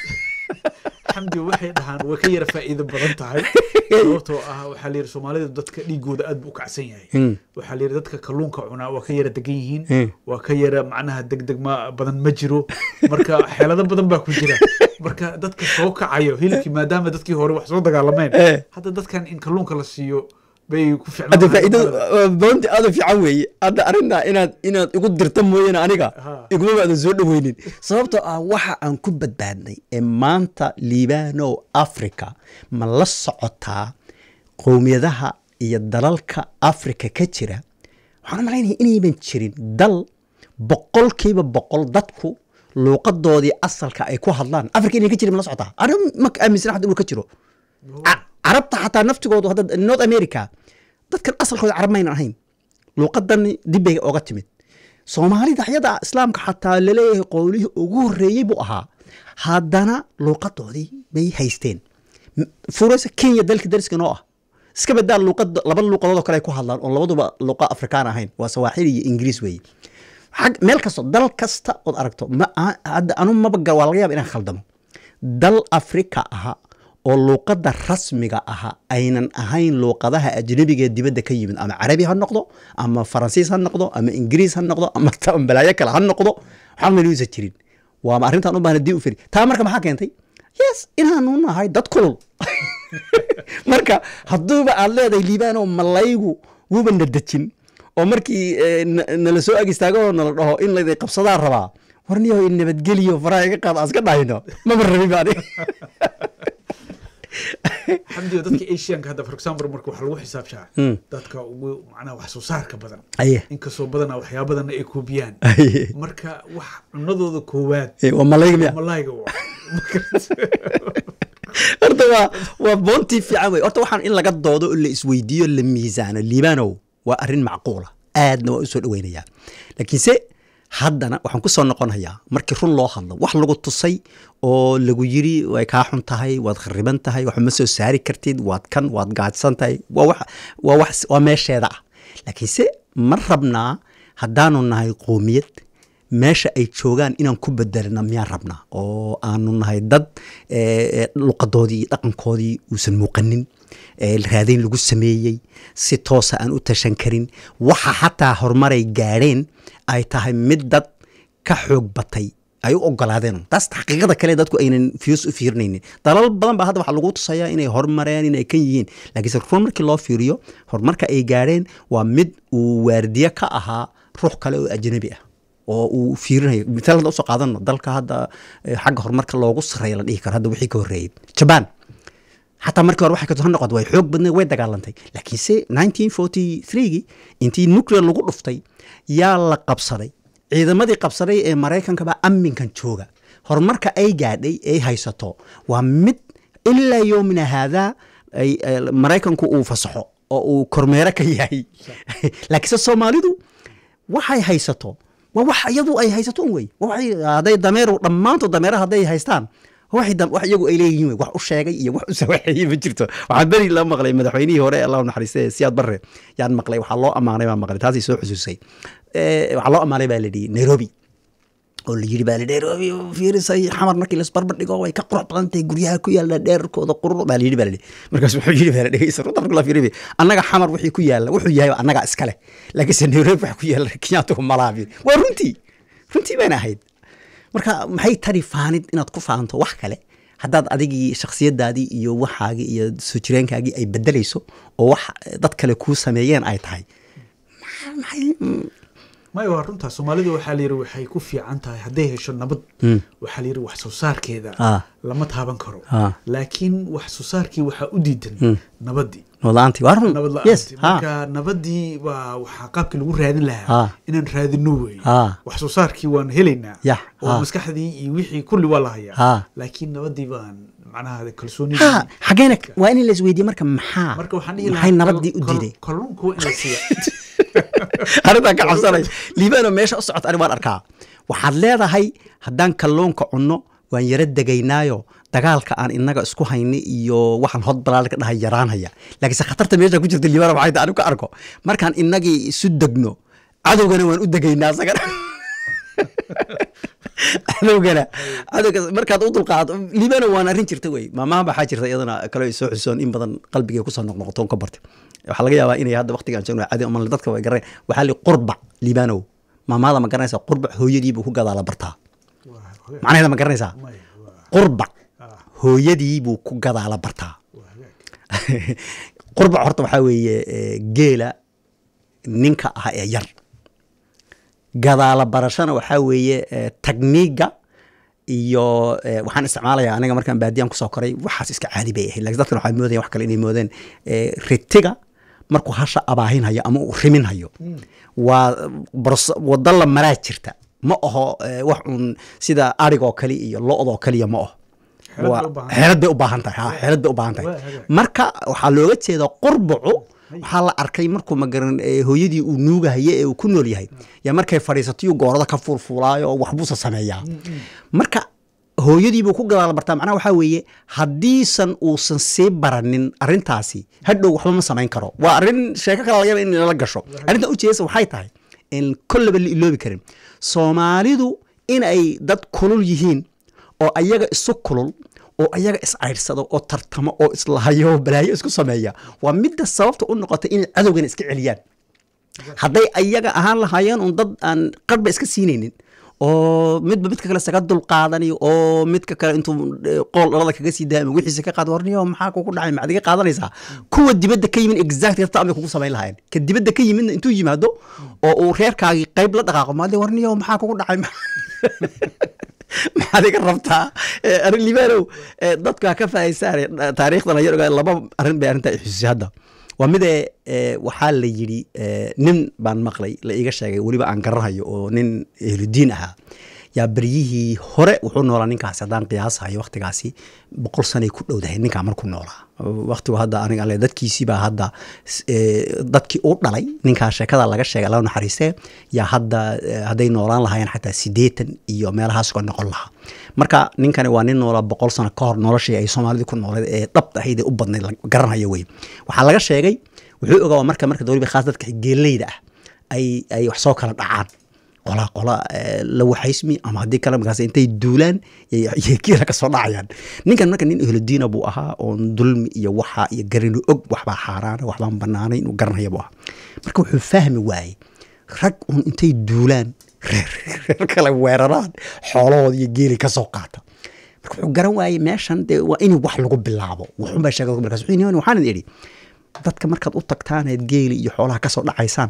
xamdi waxay dhahaan way ka yara faa'iido badan tahay sababtoo ah waxaa la yidhi soomaalida dadka dhiigooda aad buu u kacsan yahay Hmm. waxaa la yidhi dadka kalluunka cunaa waa ka yara degan yihiin Hmm. waa ka yara macnaha degdeg ma badan ma jiro marka xeelado badan baa ku jira marka dadka soo kacayo hilibkii maadaama dadkii hore wax soo dagaalameen Eh. hadda dadkan in kalluunka la siiyo bay ku hadda faa'iido ficnaan boonti aad u fiican weeye hadda arrintaa inaad inaad igu dirto mooyaane aniga Ha. iguma aadan soo dhaweynin sababtoo ah waxa aan ku badbaadnay ee maanta liibano africa ma la socotaa qowmiyadaha iyo dalalka africa ka jira waxaan u malaynaya inayban jirin dal boqolkiiba boqol dadku luuqadoodii asalka ay ku hadlaan africa inay ka jirin ma la socotaa aniga ma aaminsan hadda uu ka jiro Ca- carabta xataa naftigoodu hadda north america dadkan asalkooda carab maynan ahayn luuqadan dib bay oga timid soomaalida ayada islaamka xataa laleeyahay qowlihii ugu horreeyey buu ahaa haddana luuqadoodii bay haysteen M- furaysa kenya dalka dariska noo ah iska badaa luuqada laba luuqadood oo kale ay ku hadlaan oon labaduba luuqa afrikaan ahayn waa sawaaxili iyo ingiriis weeye xag meel kasto dal kasta ood aragto ma a- hadda anu maba gar waa laga yaaba inaan khaldamo dal afrika aha oo luuqadda rasmiga aha aynan ahayn luuqadaha ajnabiga ee dibadda ka yimid ama carabi ha noqdo ama faransiis ha noqdo ama ingiriis ha noqdo ama ta- balaayo kale ha noqdo waxaan maluusa jirin waama arrintan u baahna dib u firi taa marka maxaa keentay yes inaanu nahay dad kulul marka hadduuba aad leedahay liibaanoo malaygu wuuba na dejin oo markii eh, na- nala soo ag istaago oo nala dhaho in laydin qabsadaa rabaa warniyo nabadgeliyo faraha iga qaad aan iska dhahayno maba rabin ba aniga xamdi dadka asianka hadda for example marka waxaa lagu xisaabshaa Hmm. dadka ugu macnaha wax soo saarka badan aye inkastoo badanaa waxyaabadana ay koobiyaan aye marka wax cunadooda koowaad Eh, waa malayga miya malayga waa horta waa waa boontii fiican wey horta waxaan in laga doodo oo la isweydiiyo la miisaano liibanow waa arrin macquula aadna waa usoo dhaweynayaa laakiinse haddana waxaan kusoo noqonayaa markii run loo hadlo wax lagu tusay oo lagu yiri way kaa xun tahay waad khariban tahay wax ma soo saari kartid waad kan waad gaadsan tahay waa wax waa wax waa meesheeda ah laakiinse ma rabnaa haddaanu nahay qoomiyad meesha ay joogaan inaan ku bedelna miyaan rabnaa oo aanu nahay dad eh, eh, luqadoodii iyo dhaqankoodii uusan muuqanin eh, raadayn lagu sameeyey si toosa aan u tashan karin waxa xataa horumaray gaadheen ay tahay mid dad ka xoog batay ay u ogolaadeen taas xaqiiqada kale dadku aynan fios u fiirinaynin dalal badan baa hadda waxaa lagu tusayaa inay horumareen inay kan yihiin laakiinse run markii loo fiiriyo horumarka ay gaadheen waa mid uu waardiye ka ahaa ruux kale oo ajnabi ah oo uu fiirinayo mitaal hadda usoo qaadano dalka hadda eh, xagga horumarka loogu sareeya la dhihi karo hadda wixii ka horreeyey jaban xataa markii hore waxay ka soo noqotay way xoog badneed way dagaalantay laakiinse 1943gii intii nuclear lagu dhuftay yaa la qabsaday ciidamadii qabsaday ee maraykankaba amminkan jooga horumarka ay gaadhay ay haysato waa mid ilaa yoomina haadaa ay ay maraykanku uu fasaxo oo uu kormeero ka yahay laakiinse soomaalidu waxay haysato waa wax iyadu ay haysato un wey Waa waxay- hadday dameeru dhammaantood dameeraha hadday haystaan waxay dam- wax iyagu ay leeyihiin wey wax u sheegay iyo wax u sawaxeeyey ma jirto waxaan beri la maqlay madaxweynihii hore allah u naxariiste siyaad barre yaan maqlay waxaa loo ammaanay baan maqlay taasay soo xusuusay Eh, waxaa loo ammaanay baa la yidhi nairobi oo la yidhi baa la nairobi oo fiirisay xamar markii laisbarbar dhigo way ka qurux badan tahay guryaha ku yaalla dheerkooda qurur baa la yidhi baa la yidhi markaas wuxuu yidhi baa la dhegeysa runta marka la fiiriyo annaga xamar wixii ku yaalla wuxuu yahay annaga iskale laakiinse nairobi waxa ku yaalla kenyaatu malaabi waa runtii runtii bayna ahayd marka maxay tari faanid inaad ku faanto wax kale haddaad adigii shakhsiyadaadii iyo waxaagii iyo soo jireenkaagii ay bedelayso oo wax dad kale kuu sameeyeen ay tahay maxaa- maxay mm, maya waa runtaa soomaalida waxaa la yidhi waxay ku fiican tahay hadday hesho nabad waxaa la yidhi wax soo saarkeeda Ah. lama taaban karo Ah. laakiin wax soo saarkii waxaa u diidan nabaddii noolaantii waa run nabad yes la-aantii ha marka nabaddii waa waxaa qaabkii lagu raadin Ah. lahaa inaan raadino wey Ah. wax soo saarkii waan helaynaa Yah, oo ah. maskaxdii iyo wixii kulli waa la Ah. hayaa laakiin nabaddii baan macnaha ha kalsoonidii xageena waa in la isweydiye marka maxaa marka waxaan dhihi maxay lahaa nabadii u kal- diiday kalluunka waa in la siiya arrintaan ka cabsanay liibano meesha u socota ani waan arkaa waxaad leedahay haddaan kalluunka cunno waan yara degaynaayo dagaalka aan inaga isku hayni iyo waxaan hod balaal ka dhahay yaraanhaya laakiinse khatarta meesha ku jirta liibano maxay tahay anigu ka arko markaan inagii isu degno cadowgana waan u degaynaa isagana cadowgana cadowga markaad u dulqaado liibano waan arrin jirta wey maamaha baxaa jirta iyadana kale ay soo xusoon in badan qalbigay kusoo noqnoqotoon ka bartay waxaa laga yaabaa inay hadda waqtigaan joogno cadi ama dadka way garan waxaa li qurbac liibanow maamaada ma garanaysaa qurbac hooyadiibuu ku gadaala bartaa macnaheeda ma garanaysaa qurbac hooyadiibuu ku gadaala bartaa qurbac horta waxaa weeye eh, geela ninka ah ee yar gadaala barashana waxaa weeye eh, tagniiga iyo eh, waxaan isticmaalayaa aniga markaan baadiyaan kusoo koray waxaas iska caadi bay ahayd lakin dadkan waxaa moodaya wax kale inay moodeen eh, ritiga markuu hasha abaahinhayo ama uu riminhayo waa bros- wado la maraa jirta ma aho eh, wax un sida arigoo kale iyo lo-doo kaliya ma aho Xeelad bay Waa- u baahan tahay. xeelad bay u baahan tahay ha, xeelad bay u baahan tahay Waa hagaag. marka waxaa looga jeeda qurbacu waxaa la arkay markuu magaran eh, hooyadii uu nuugahaye ee uu ku nool yahay yaa markay fadhiisatayu goorada ka fuulfuulaayo oo waxbuusa sameeyaa marka hooyadiibuu ku gadaala bartaa macnaha waxaa weeye haddiisan uusan sii baranin arrintaasi hadhow waxba ma samayn karo waa arrin sheeko kale laga yaaba in lala gasho arrintan ujeedasa waxay tahay in kollaba la iloobi karin soomaalidu in ay dad kulul yihiin oo ayaga isu kulul oo ayaga iscayrsado oo tartamo oo islahayo oo balaayo isku sameeya waa midda sababta u noqotay inay cadowgana iska celiyaan hadday ayaga ahaan lahaayeen un dad aan qarba iska siinaynin oo midba midka kale isaga dulqaadanayo oo midka kale intuu eh, qool dhalada kaga sii daaya ama wixiisa ka qaad warniyo maxaa kugu dhacay maxaad iga qaadanaysaa kuwa dibadda ka yimin exactly hata amay kugu samayn lahaayeen ka dibadda ka yimidna intuu yimaado oo uu reerkaagii qayb la dhaqaaqo maade warniyo maxaa kugu dhacay maxaad iga rabtaa Eh, arrin libaanow eh, dadku ha ka faa'iidsaan taariikhdan ayar ogaa laba arrin bay arrintaa xususay hadda waa midee eh, waxaa la yidhi eh, nin baan maqlay la iga sheegay weliba aan garanhayo oo nin ehludiin ahaa yaa beryihii hore wuxuu noolaa ninkaasi haddaan qiyaasahayo waqtigaasi boqol sanay ku dhowdahay ninkaa markuu noolaa waqtigu hadda aniga ale dadkiisii baa hadda s- eh, dadkii u dhalay ninkaa sheekada laga sheegay alla naxariistee yaa hadda eh, hadday noolaan lahaayeen xataa siddeetan iyo meelahaas ka noqon lahaa marka ninkani waa nin noolaa boqol sano ka hor noloshii ay soomaalida ku nooleed ee dhabta ahayd ee u badnayd la garanhayo wey waxaa laga sheegay wuxuu ogaa marka marka waliba khaas dadka geeleyda ah ay ay wax soo kala dhacaan qola qola eh, la waxaysmi ama haddii kale markaas intay duulaan yay- yay geela ka soo dhacayaan ninkan marka nin ehludiina buu ahaa oon dulmi iyo waxa iyo garinu og waxbaa xaaraana waxbaan banaanay inuu garanaya buu ahaa marka wuxuu fahmi waayey rag un intay duulaan reer reer kale weeraraan xoolahooda iyo geeli ka soo qaata marka wuxuu garan waayey meeshan dee waa in wax lagu bilaabo wuxuunbaa sheegay markaas wuxuu yidhi waxaan idhi dadka markaad u tagtaan eed geeli iyo xoolaha ka soo dhacaysaan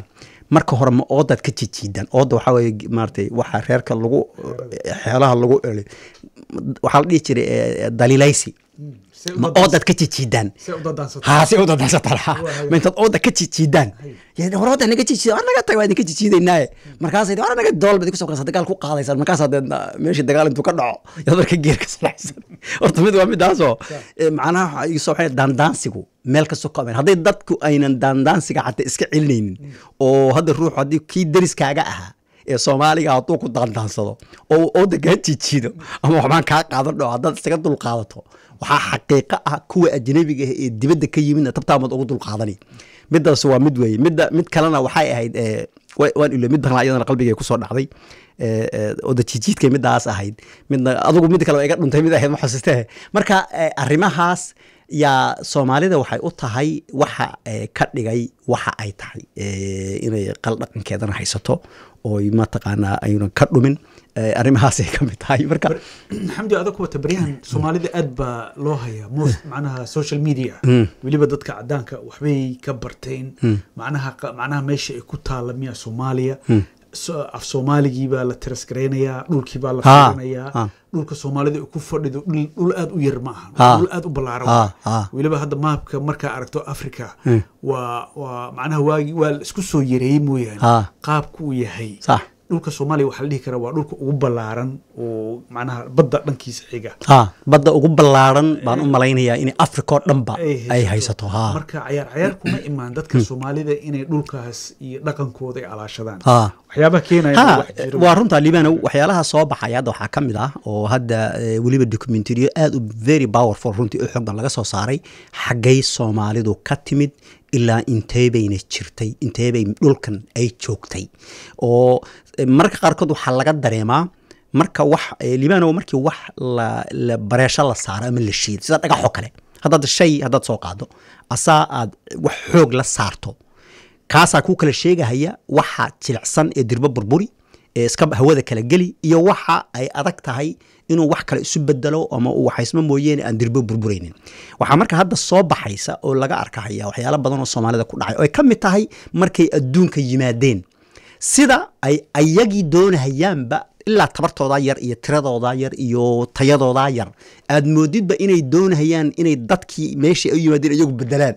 marka hore ma oodaad ka jijiidaan ooda waxaa weye maaratay waxa reerka lagu xeelaha lagu eli waxaa la dhihi jiray eh, daliilaysi See u ma dadaans- oodaad ka jijiidaan see u dadaansato. haa si u dadaasataan ha Waa. ma intaad ooda ka jijiidaan hore ooda naga jijiida war naga tag waa idinka jijiidaynaaye markaasay war naga dool bad kusoo kalasa dagaal ku qaadaysaan markaasaa dee meeshii dagaal intuu ka dhaco yaad marka geer ka salaaxsan horta mid waa midaasoo eh, macnaha waxa igu soo waxay daandaansigu meel kastoo ka ameen hadday dadku aynan daandaansiga xataa iska celinaynin oo hadda ruuxu haddii kii deriskaaga ahaa ee soomaaliga hadduu ku daandaansado oo ooda kaa jijiido ama waxbaan kaa qaadan dhao haddaad isaga dul qaadato waxaa xaqiiqo ah kuwa ajnabiga ah ee dibadda ka yimidna tabtaamaad ugu dul qaadani midaas waa mid weeye midda mid kalena waxay ahayd eh, wa- waan ilo mid badan iyadana qalbigay kusoo dhacday eh, eh, ooda jijiidkay midaas ahayd midna adugu mid kale waa iga dhuntay mid ahayd ma xasuustee marka eh, arrimahaas yaa soomaalida waxay u tahay waxa eh, ka dhigay waxa ay tahay eh, inay qal dhaqankeedana haysato ooy mataqaanaa aynan ka dhumin eh, arrimahaasay ka mid tahay marka xamdi adag wata baryahan soomaalida aad baa loo hayaa most macnaha social media weliba dadka cadaanka waxbay ka barteen macnaha qa- macnaha meesha ay ku taala miya soomaaliya So- af soomaaligii baa la tirasgaraynayaa dhulkii baa la Ha, fiirinayaa ha. dhulka soomaalida ay ku fadhido dhul dhul aad u yar ma aha Ha. dhul aad u ballaaran Ha, waa. ha. weliba hadda maapka markaa aragto africa waa waa macnaha waagi waa la isku soo yareeyey mooyaane Ha. qaabku uu yahay sax dhulka soomaaliya waxaa la dhihi karaa waa dhulka ugu ballaaran oo macnaha badda dhankiisa xiga ha badda ugu ballaaran baan u malaynayaa in africa oo dhanba ay haysato ha marka cayaar cayaar kuma imaan dadka soomaalida inay dhulkaas iyo dhaqankooda ay alaashadaan ha waxyaabaha keenaya ha wax jiro. waa runtaa liibanow waxyaalaha soo baxaya hadda waxaa ka mid ah oo hadda eh, weliba documentariyo aad u very powerful runtii u xoog badan laga soo saaray xaggay soomaalidu ka timid ilaa intee bayna jirtay intee bay dhulkan ay joogtay oo eh, mararka qaarkood waxaa laga dareemaa marka wax eh, liibanow markii wax la, la bareesho la saaro ama la shiido sida dhagaxoo kale haddaad shay haddaad soo qaado asaa aad wax xoog la saarto kaasaa kuu kala sheegahaya waxa jilicsan ee dirbo burburi ee iska hawada kala geli iyo waxa ay adag tahay inuu wax kale isu bedelo ama uu waxaysmo mooyeene aan dirbo burburaynin waxaa marka hadda soo baxaysa oo laga arkahaya waxyaalo badan oo soomaalida ku dhacay oo ay ka mid tahay markay adduunka yimaadeen sida ay ayagii doonahayaanba ilaa tabartoodaa yar iyo tiradoodaa yar iyo tayadoodaa yar aad moodidba inay doonahayaan inay dadkii meeshii ay u yimaadeen iyagu bedelaan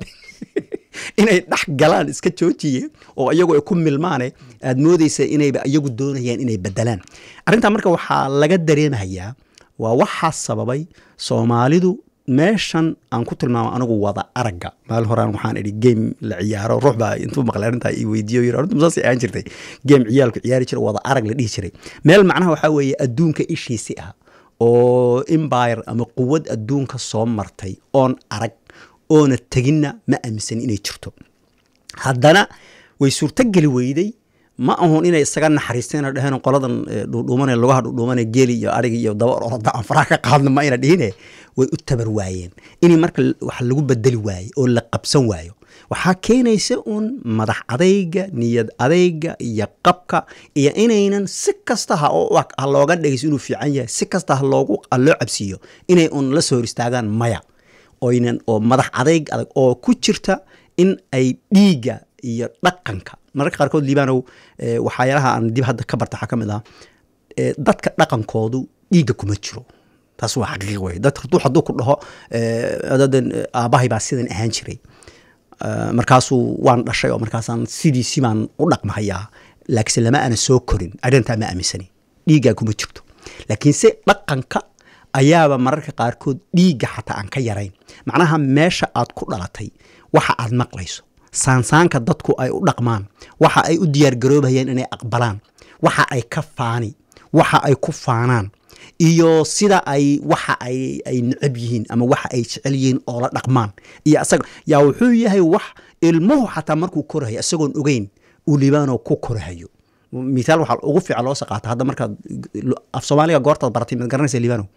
inay dhex galaan iska joojiye oo iyagu ay ku milmaane aad moodeysa inayba iyagu doonayaan inay bedelaan arrintaa marka waxaa laga dareemayaa waa waxaa sababay soomaalidu meeshan aan ku tilmaamo anigu wada aragga maalin horaan waxaan idhi game la ciyaaro ruux baa intuu maqlay arrintaa i weydiiyo yiri arrintu masaas ahaan jirtay game ciyaalku ciyaari jira wada arag la dhihi jiray meel macnaha waxaa weeye adduunka ishiisi ah oo empire ama quwad adduunka soo martay oon arag oona teginna ma aaminsan inay jirto haddana way suurtogeli weyday ma ahun inay isaga naxariisteen oo dheheen qoladan eh, dhuudhuumane lugaha dhuudhuumane geeli iyo ariga iyo daba orada aan faraha ka qaadno ma ayna dhihine way u tabar waayeen inay marka l- wax lagu bedeli waayo oo la qabsan waayo waxaa keenaysa uun madax adayga niyad adayga iyo qabka iyo inaynan si kasta ha oo- ha looga dhegeyso inuu fiican yahay si kasta ha loogu ha loo cabsiiyo inay un la soo hor istaagaan maya oynan oo madax adayg adag oo ku jirta in ay dhiigga iyo dhaqanka mararka qaarkood liibanow eh, waxyaalaha aan dib hadda ka barta waxaa ka mid ah eh, dadka dhaqankoodu dhiigga kuma jiro taas waa xaqiiq wey dad hadduu hadduu ku dhaho eh, dadan eh, aabbahay baa sidan ahaan jiray Eh, markaasuu waan dhashay oo markaasaan sidiisi baan u dhaqmahayaa laakiinse lama ana soo korin arrintaa ma aaminsani dhiiggaa kuma jirto laakiinse dhaqanka ayaaba mararka qaarkood dhiigga xataa aan ka yarayn macnaha meesha aad ku dhalatay waxa aad maqlayso saansaanka dadku ay u dhaqmaan waxa ay u diyaargaroobayaan inay aqbalaan waxa ay ka faani waxa ay ku faanaan iyo sida ay waxa ay ay necab yihiin ama waxa ay jecel yihiin oo la dhaqmaan iyo asaga yaa wuxuu yahay wax ilmuhu xataa markuu korahayo isagoon ogeyn uu libaanoo ku korahayo mithaal waxaa ugu fiican loo saqaata hadda markaad af soomaaliga goortaad baratay maad garanaysa libaano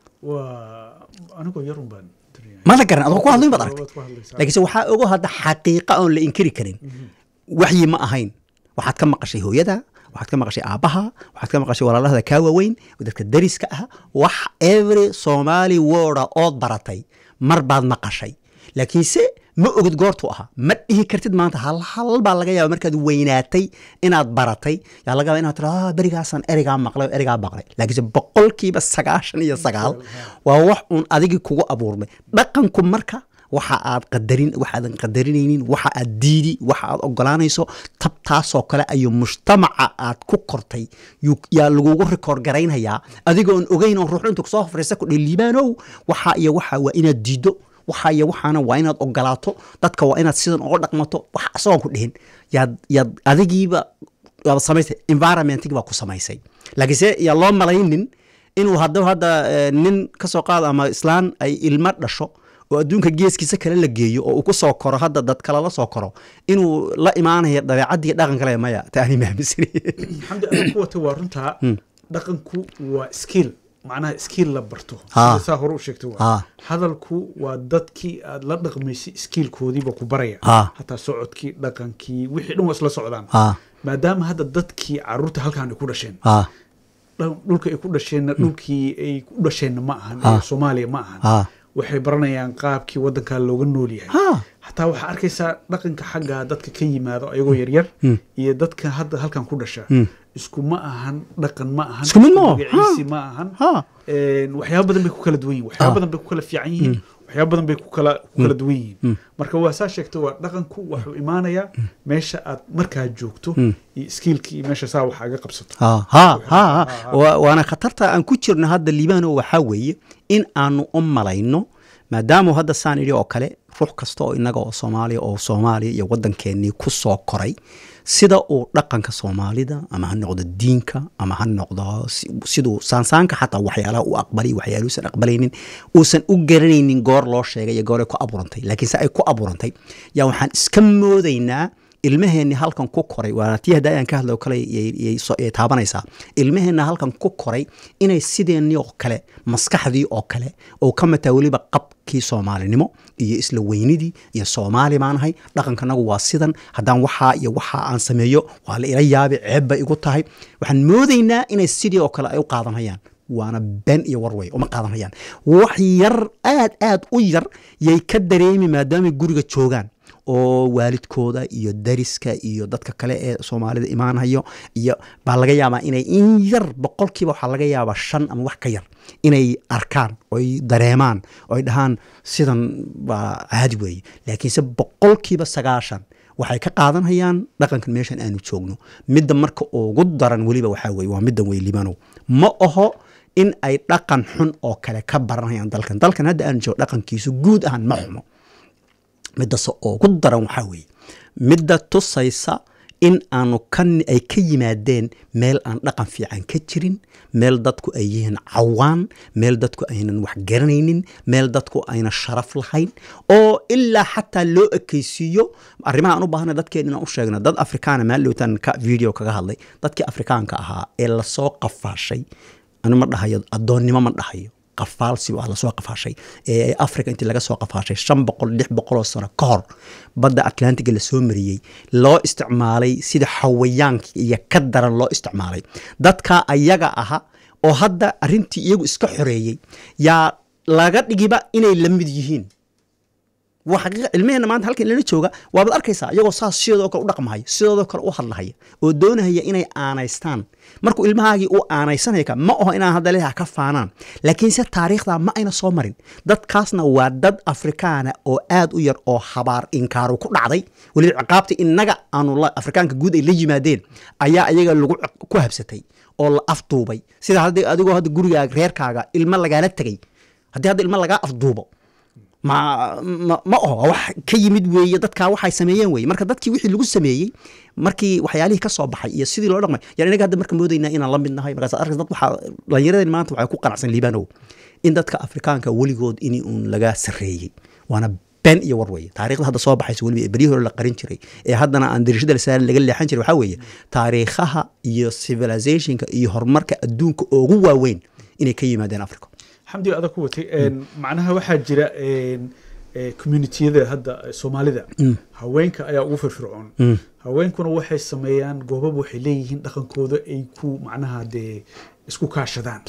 waa anigoo yarun baan dareemay. mada garan adoo ku hadlin baad aragtay Waad ku hadlaysaa. laakiinse waxaa ogo hadda xaqiiqa oon la inkiri karin waxyi ma ahayn waxaad ka maqashay hooyada waxaad ka maqashay aabbaha waxaad ka maqashay walaalahada kaa waaweyn dadka dariska ah wax every somali worda ood baratay mar baad maqashay laakiinse ma ogid goortuu ahaa ma dhihi kartid maanta hal hal baa laga yaaba markaad weynaatay inaad baratay yaa laga yaaba inaad tira "Ah, berigaasaan erigaa maqlay oo erigaa maqlay laakiinse boqolkiiba sagaashan iyo sagaal waa wax uun adigii kugu abuurmay dhaqanku marka waxa aad qadarin waxaadan qadarinaynin waxa aad diidi waxa aad ogolaanayso tab taasoo kale ayuu mujtamaca aad ku kortay yuu- yaa lagugu rikoor garaynhayaa adigoon ogeyn oo ruux intu kusoo hofraysa ku dhihi liibaanow waxa iyo waxa waa inaad diiddo waxa iyo waxaana waa inaad ogolaato dadka waa inaad sidan uga dhaqmato wax asagoon ku dhihin yaad yaad adigiiba waad samaysay environmentig baa ku samaysay laakiinse yaa loo malaynin inuu hadda hadda eh, nin ka soo qaado ama islaan ay ilmo dhasho oo adduunka geeskiisa kale la geeyo oo uu ku soo koro hadda dad kale la soo koro inuu la imaanayo dabeecadii dhaqan kale maya taani maamisani xamdi adag ku wata waa runtaa dhaqanku waa skill macnaha skill la barto Ha. sida saa hore u sheegtay waa Ha. hadalku waa dadkii aad la dhaqmaysay skillkoodiiba ku baraya Ha. hataa socodkii dhaqankii wixii dhan waa isla socdaan Ha. maadaama hadda dadkii caruurta halkaan ay ku dhasheen ah dhan- dhulka ay ku dhasheenna dhulkii ay ku dhasheenna ma ahan Ha. ee soomaaliya ma ahan Ah. waxay baranayaan qaabkii wadankaa looga nool yahay Ha. hataa waxaa arkaysaa dhaqanka xagga dadka ka yimaado ayagoo yaryar iyo dadka hadda halkan ku dhasha isku ma ahan dhaqan ma ahan Isku mid ma aha. magaciisi ma ahan Ha. Een, waxyaabo badan bay ku kala duwan yihin waxyaabo badan bay ku kala fiican yihiin waxyaabo badan bay ku kala ku kala duwan yihiin marka waa saa sheegta waa dhaqanku wuxuu imaanayaa meesha aad markaa joogto iyo skiilki iyo meesha saa wax aga qabsato ha ha ha ha. Wa- waana khatarta aan ku jirno hadda liibano waxaa weeye in aanu u malayno maadaama hadda saan idhi oo kale ruux kasta oo inaga oo soomaaliya oo soomaaliya iyo waddankeennii ku soo koray sida uu dhaqanka soomaalida ama ha noqdo diinka ama ha noqdo si- siduu saansaanka xataa waxyaalaha u aqbalay waxyaaluusan aqbalaynin uusan u garanaynin goor loo sheegay iyo goor ay ku abuurantay laakiinse ay ku abuurantay yaa waxaan iska moodaynaa ilmaheenni halkan ku koray waana tii hadda ayaan ka hadlay oo kale yay- yay so- yay taabanaysaa ilmaheenna halkan ku koray inay sideennii oo kale maskaxdii oo kale oo ka mataa weliba qabkii soomaalinimo iyo isla weynidii iyo soomaali baanahay dhaqankanagu waa sidan haddaan waxaa iyo waxaa aan sameeyo waa la ila yaabi ceeb bay igu tahay waxaan moodaynaa inay sidii oo kale ay u qaadanayaan waana been iyo warway uma qaadanayaan wax yar aad aad u yar yay ka dareemi maadaamay guriga joogaan oo waalidkooda iyo dariska iyo dadka kale ee soomaalida imaanayo iyo baa laga yaabaa inay in yar boqolkiiba waxaa laga yaabaa shan ama wax ka yar inay arkaan oy dareemaan oy dhahaan sidan waa caadi weeye laakiinse boqolkiiba sagaashan waxay ka qaadanayaan dhaqankan meeshan aanu joogno midda marka ugu daran weliba waxaa weye waa middan wey libanow ma aho in ay dhaqan xun oo kale ka baranayaan dalkan dalkan hadda aanu joogo dhaqankiisu guud ahaan ma xumo midase ugu daran waxaa weeye midda tusaysa in aanu ka ay ka yimaadeen meel aan dhaqan fiican ka jirin meel dadku ay yihiin cawaan meel dadku aynan wax garanaynin meel dadku ayna sharaf lahayn oo ilaa xataa loo ekeysiiyo arrimaha aan u baahana dadkeen inaan u sheegno dad afrikaana maaldhowtaan ka video kaga hadlay dadkii afrikaanka ahaa ee lasoo qafaashay anu ma dhahayo addoonnimo ma dhahayo qafaalsi waa lasoo qafaashay ee africa intii laga soo qafaashay shan boqol lix boqoloo sano ka hor badda atlantiga lasoo mariyey loo isticmaalay sida xawayaanka iyo ka daran loo isticmaalay dadka ayaga aha oo hadda arrintii iyagu iska xoreeyey yaa laga dhigiba inay la mid yihiin waa xaqiiqa cilmiheenna maanta halkan ilana jooga waabaad arkaysaa iyagoo saas sidoodoo kale u dhaqmahaya sidoodoo kale u hadlahaya oo doonahaya inay aanaystaan markuu ilmahaagii uu aanaysanaya ka ma aho inaan hadda leeyaha ka faanaan laakiinse taariikhda ma ayna soo marin dadkaasna waa dad afrikaana oo aad u yar oo habaar inkaaru ku dhacday weliba ciqaabta innaga aanu la- afrikaanka guud ay la yimaadeen ayaa ayaga lagu ciq- ku habsatay oo la afduubay sida haddii adigoo hadda gurigaaga reerkaaga ilmo lagaala tegay haddii hadda ilmo lagaa afduubo ma ma ma oho waa wax ka yimid weeye dadkaa waxay sameeyeen weye marka dadkii wixii lagu sameeyey markii waxyaalihii ka soo baxay iyo sidii loo dhaqmay yani inaga hadda marka moodaynaa inaan la mid nahay markaas arkas dad waxaa dhallinyaradeen maanta waxay ku qanacsan liibanow in dadka afrikaanka weligood in uun laga sarreeyey waana been iyo war weeye taariikhda hadda soo baxaysa weliba ee beryihii hore la qarin jiray ee haddana aan dirishada la saarin laga leexan jiray waxaa weeye taariikhaha iyo civilizationka iyo horumarka adduunka ugu waaweyn inay ka yimaadeen africa xamdi adag ku watay een, macnaha waxaa jira een, ee, communitiyada hadda ee, soomaalida haweenka ayaa ugu firfircoon haweenkuna waxay sameeyaan goobab waxay leeyihiin dhaqankooda ay ku macnaha dee isku kaashadaan sax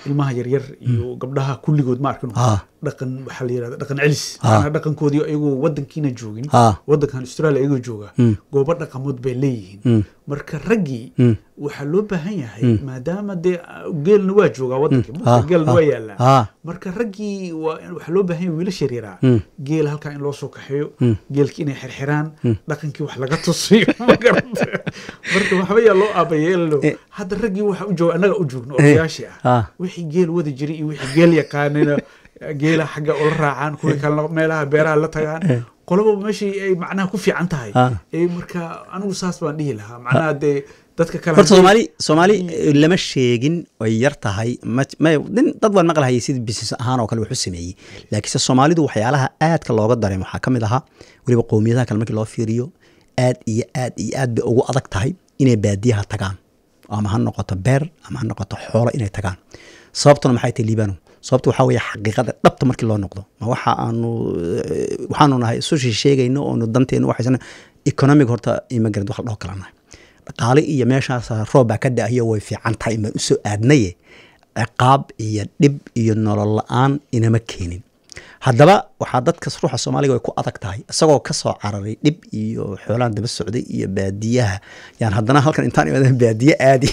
ilmaha yaryar iyo gabdhaha kulligood ma arkino Ah. dhaqan waxaa la yirahda dhaqan celis Ah. macnaha dhaqankoodii ayagoo wadankiina joogin Ah. wadankan australia ayagoo jooga Mm. goobo dhaqamood bay leeyihiin Mm. marka raggii Mm. waxaa loo baahan yahay maadaama dee ah, geelna waa joogaa wadankii Ah, geelna ah, waa yaalaa ah. marka raggii waa waxaa loo baahan yahay wiilasha yaryaraa Mm. geel halkaa in loo soo kaxeeyo Mm. geelkii inay xirxiraan dhaqankii wax laga tusiyo ma garata marka waxba yaa loo aabayeelo Eh. hadda raggii waxa u jooga annaga u joogno Eh. odayaashii ah Ah. wixii geel wadi jiray iyo wixii geel yaqaanina geela xagga ula raacaan kuwii kalena meelaha beeraha la tagaan qolaba meeshii ay macnaha ku fiican tahay Ah. ee marka anigu saas baan dhihi lahaa macnaha dee dadka kale horta haddii- soomaali soomaali eh, lama sheegin ay yar tahay ma- ma- nin dad baan maqlahayay sida business ahaan oo kale wax u sameeyey laakiinse soomaalidu waxyaalaha aadka looga dareemo waxaa ka mid ahaa weliba qowmiyadaha kale markii loo fiiriyo aad iyo aad iyo aad bay ugu adag tahay inay baadiyaha tagaan ama ha noqoto beer ama ha noqoto xoolo inay tagaan sababtuna maxay tahay liibano sababta waxaa weeye xaqiiqada dhabta markii loo noqdo ma waxa aanu eh, waxaanu nahay sushi sheegayno oonu danteenu waxaysan economic horta immigrant wax la dhaho kala nahay dhaqaale iyo meeshaas roob baa ka da'ayo way fiican tahay baan usoo aadnaye ciqaab iyo dhib iyo nolol la-aan inama keenin haddaba waxaa dadka ruuxa soomaaliga way ku adag tahay isagoo ka soo cararay dhib iyo xoolaan daba socday iyo baadiyaha yaan haddana halkan intaan imaadaan baadiye aadi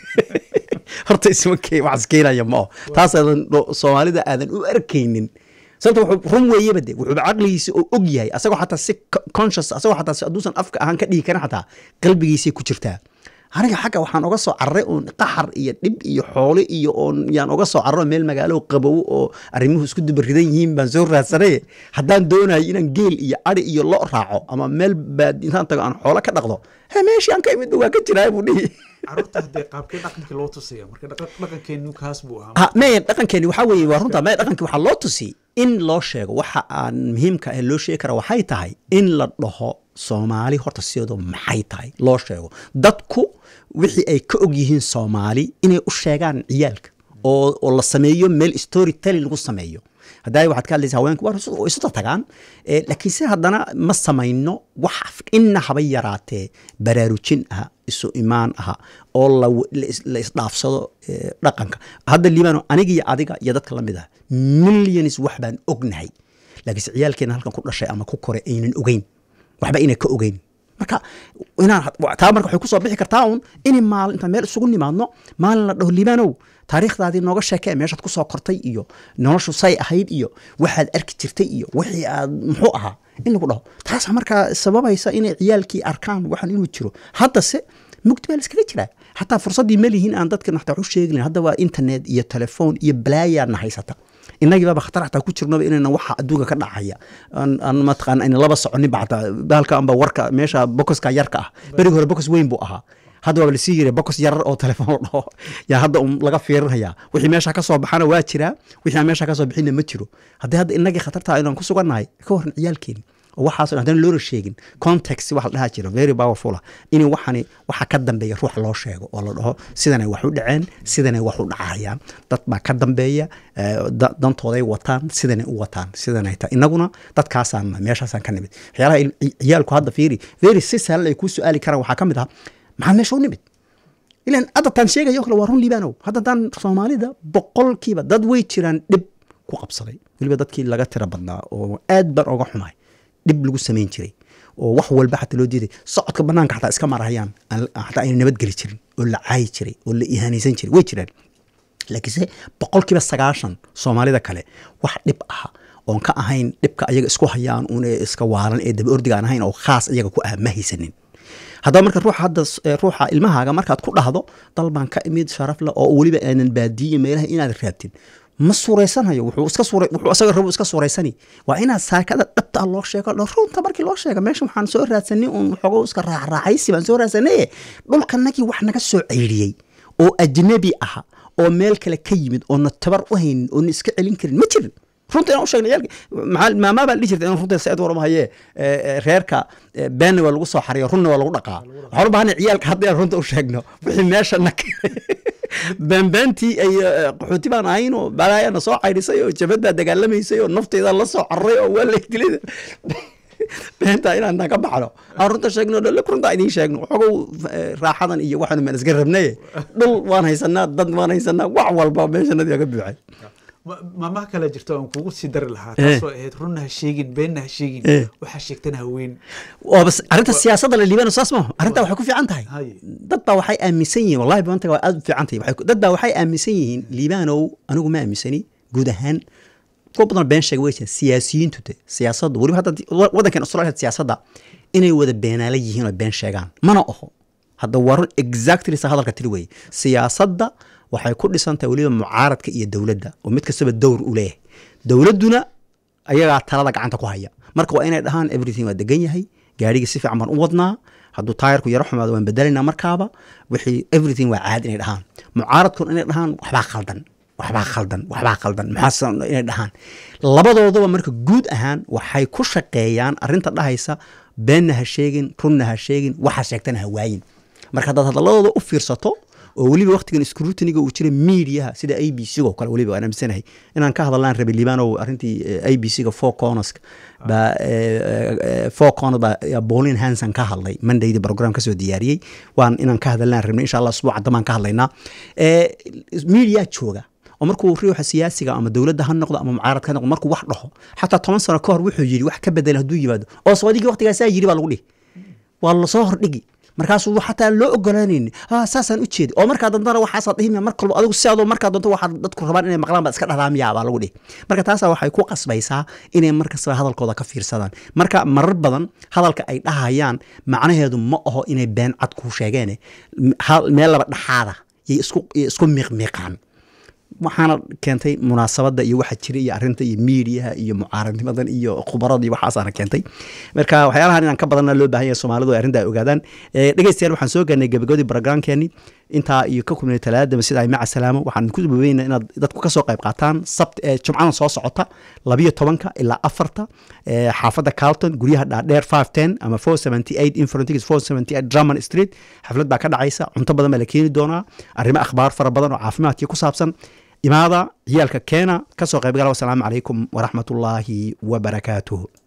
horta isma ke wax iskeenaya ma oo taas aadan dho- soomaalida aadan u arkaynin sababta wuxuu run weeyaba de wuxuuba caqligiisa oo og yahay asagoo xataa si co- conscious asagoo xataa si hadduusan afka ahaan ka dhigi karin xataa qalbigiisay ku jirtaa aniga xagga waxaan oga soo cararay oon qaxar iyo dhib iyo xoole iyo oon yaan oga soo cararo meel magaalo qabow oo arrimuhu isku dubaridan yihiin baan soo raadsanay haddaan doonayo inaan geel iyo ari iyo lo raaco ama meel baad intaan tago aan xoolo ka dhaqdo he meeshii aan ka imid waa ka jiraa buu dhihi carruurta haddee qaabkee dhaqankii loo tusaya marka dhaqa- dhaqankeenu kaas buu ahaa ha maya dhaqankeeni waxaa weeye waa runta maya dhaqankii waxaa loo tusi in loo sheego waxa aan muhiimka ee loo sheegi kara waxay tahay in la dhaho soomaali horta sideedu maxay tahay loo sheego dadku wixii ay ka og yihiin soomaali inay u sheegaan ciyaalka oo oo la sameeyo meel story telling lagu sameeyo haddaa waxaad ka hadlaysa haweenku waa isu- way isu tagaan eh, laakiin se haddana ma samayno wax inna haba yaraatee baraarujin ah isu imaan aha oo la la is- la isdhaafsado eh, dhaqanka hadda liibano aniga iyo adiga iyo dadka la mid ah millions wax baan ognahay laakiinse ciyaalkeena halkan ku dhashay ama ku koray aynan ogeyn waxba inay ka ogeyn marka inaan taa marka waxay kusoo bixi kartaa un in maalin intaan meel isugu nimaadno maalin la dhaho liibanow taariikhdaadii nooga sheekee meeshaad kusoo kortay iyo noloshu say ahayd iyo waxaad arki jirtay iyo wixii aad muxuu ahaa in lagu dhaho taasa markaa sababaysa inay ciyaalkii arkaan waxaan inuu jiro haddase mugdi baa la iskaga jiraa xataa fursaddii ma lihiin aan dadka naxtaa wax u sheegin hadda waa internet iyo telefoon iyo balaayaadna haysata innagii baaba khatar xataa ku jirnaba inayna waxa adduunka ka dhacaya aan aan mataqaan ayna laba soconin ba xataa bahalka amba warka meesha bokoska yarka ah berigi hore bokos weyn buu ahaa hadda waaba lasii yiri bokos yarar oo telefoon la dhaho yaa hadda un laga fiirinaya wixii meesha ka soo baxana waa jiraa wixii aan meesha ka soo bixinna ma jiro haddii hadda innagii khatartaa inaan ku sugannahay ka warran ciyaalkeeni oo waxaas oo haddana loona sheegin context waxa la dhaha jira very powerful ah in waxani waxa ka dambeeya ruux loo sheego oo la dhaho sidanay wax u dhaceen sidanay wax u dhacayaan dad baa ka dambeeya eh, da- dantooday wataan sidanay u wataan sidanay ta inaguna dadkaasaan meeshaasaan ka nimid waxyaalaha il- ci- ciyaalku hadda fiiri very si sahlan ay kuu su-aali karaan waxaa ka mid ah maxaad meesha u nimid ilan hadda taan sheegayo kale waa run liibanow hadda taan soomaalida boqolkiiba dad way jiraan dhib ku qabsaday weliba dadkii laga tira badnaa oo aad baan oga xumahay dhib lagu samayn jiray oo wax walba xataa loo diiday socodka banaanka xataa iska marahayaan aan- xataa ayna nabadgeli jirin oo la caayi jiray oo la ihaanaysan jiray way jiraan laakiinse boqolkiiba sagaashan soomaalida kale wax dhib ah oon ka ahayn dhibka ayaga isku hayaan un ee iska waalan ee daba ordiga aan ahayn oo khaas iyaga ku ah ma haysanin haddaba marka ruuxa hadda s- ee ruuxa ilmahaaga markaad ku dhahdo dal baan ka imid sharaf leh oo weliba aanan baadiye meelaha inaad raabtin ma suuraysanayo wuxuu iska suura wuxuu asaga rabo iska suuraysani waa inaad saakada dhabta ah loo sheego lo runta markii loo sheega meesha waxaan soo raadsanay uun waxoogo iska raacraacaysi baan soo raadsanay dhulkanagii wax naga soo ceyriyey oo ajnabi aha oo meel kale ka yimid oona tabar u haynin oona iska celin karin ma jirin runta inaan u sheegna ciyaalka maxaa maamaa baan dhihi jirta in runta said warma hayee eh, eh, reerka eh, beenna waa lagu soo xariyo runna waa lagu dhaqaa waxaan u baahanay ciyaalka hadda inaan runta u sheegno wixii meesha na beenbeentii ay eh, qaxooti baan ahayn oo balaayana soo caydhisay oo jabad baa dagaalamaysay oo nafteeda la soo cararay oo waa la dilay beenta inaan naga baxno aan runta sheegno dhal runta idiin sheegno xogow eh, raaxadan iyo waxaanu maan iska rabnaye dhul waan haysanaa dad waan haysanaa wax walba meeshanadii aga buuxay Ma- maamaha kale jirta aan kugu sii dari lahaa Eh. taasoo ahayd runna ha sheegin beenna ha sheegin Eh. waxaa sheegtana haweyn oo bas arrinta siyaasadda la liibano saas maaha arrinta waxay ku fiican tahay Hay. dad baa waxay aaminsan yihiin wallahi maanta waa aad u fiican tahay Waxay ku- dad baa waxay aaminsan yihiin liibanow anigu ma aaminsani guud ahaan kuwa badan been sheega way jiraan siyaasiyiintu de siyaasaddu weliba hadda wa- waddankan australia siyaasadda inay wada beenaala yihiin oo been sheegaan mana oho hadda waa run exactly sa hadalka tiri weye siyaasadda waxay ku dhisan tahay weliba mucaaradka iyo dowladda oo mid kastaba dowr u leeyahay dowladduna ayagaa talada gacanta ku haya marka waa inay dhahaan everything waa degan yahay gaarigii si fiican baan u wadnaa hadduu taayarku yaro xumaado waan bedelinaa markaaba wixii everything waa caadi inay dhahaan mucaaradkuna inay dhahaan waxbaa khaldan waxbaa khaldan waxbaa khaldan maxaa inay dhahaan labadoodaba marka guud ahaan waxay ku shaqeeyaan arrinta dhahaysa beenna ha sheegin runna ha sheegin waxa sheegtana ha waayin marka haddaad hadalladooda u fiirsato oo weliba waktigan scrutiniga uu jira mediaha sida a b c oo kale weliba waan aaminsanahay inaan ka hadallaan rabi liibanow arrintii a b c ga four corners baa four corners baa ayaa Pauline Hanson ka hadlay mondaydii program kasoo diyaariyey waan inaan ka hadallaan rabnay insha allah usbuuca damaan ka hadlaynaa Eh, media jooga oo markuu ruuxa siyaasiga ama dowladda ha noqdo ama mucaaradka ha noqdo markuu wax dhaho xataa toban sano ka hor wuxuu yidhi wax ka bedela hadduu yimaado oo soodigii waqtigaasaa yidhi baa lagu dhihi waa lasoo hordhigi markaasuu xataa loo ogolaanayni ah saasaan u jeedi oo markaa dantana waxaasaa dhihimya mar kalba adigu si adoo markaa doonto waxaa dadku rabaan inay maqlaan baad iska dhahdaa miyaa baa lagu dhihi marka taasaa waxay ku qasbaysaa inay markastaba hadalkooda ka fiirsadaan marka marar badan hadalka ay dhahayaan macnaheedu ma aho inay been cad kuu sheegeene hal- meel laba dhaxaada yay isku yay isku miiqmiiqaan waxaana keentay munaasabadda iyo waxa jira iyo arrinta iyo miidiyaha iyo mucaaradnimadan iyo khubarada iyo waxaasaana keentay marka waxyaalahan inaan ka badanna loo baahan yahay soomaalidu ay arrinta ay ogaadaan Eh, dhegeystayaal waxaan soo gaarnay gabagabadii barogramkeeni intaa iyo ka kulmay talaadaba sida ay maca salaamo waxaan ku dubaweynaa inaad dadku kasoo qayb qaataan sabt eh, jumcadan soo socota labiyo tobanka ilaa afarta eh, xaafadda carlton guryaha dhaadheer five ten ama four seventy eight infrontics four seventy eight drummond street xaflad baa ka dhacaysa cunto badan baa la keeni doonaa arrimo akhbaar fara badan oo caafimaadkii ku saabsan imaada ciyaalka keena kasoo qaybgala wasalaamu calaykum waraxmatullaahi wabarakaatuhu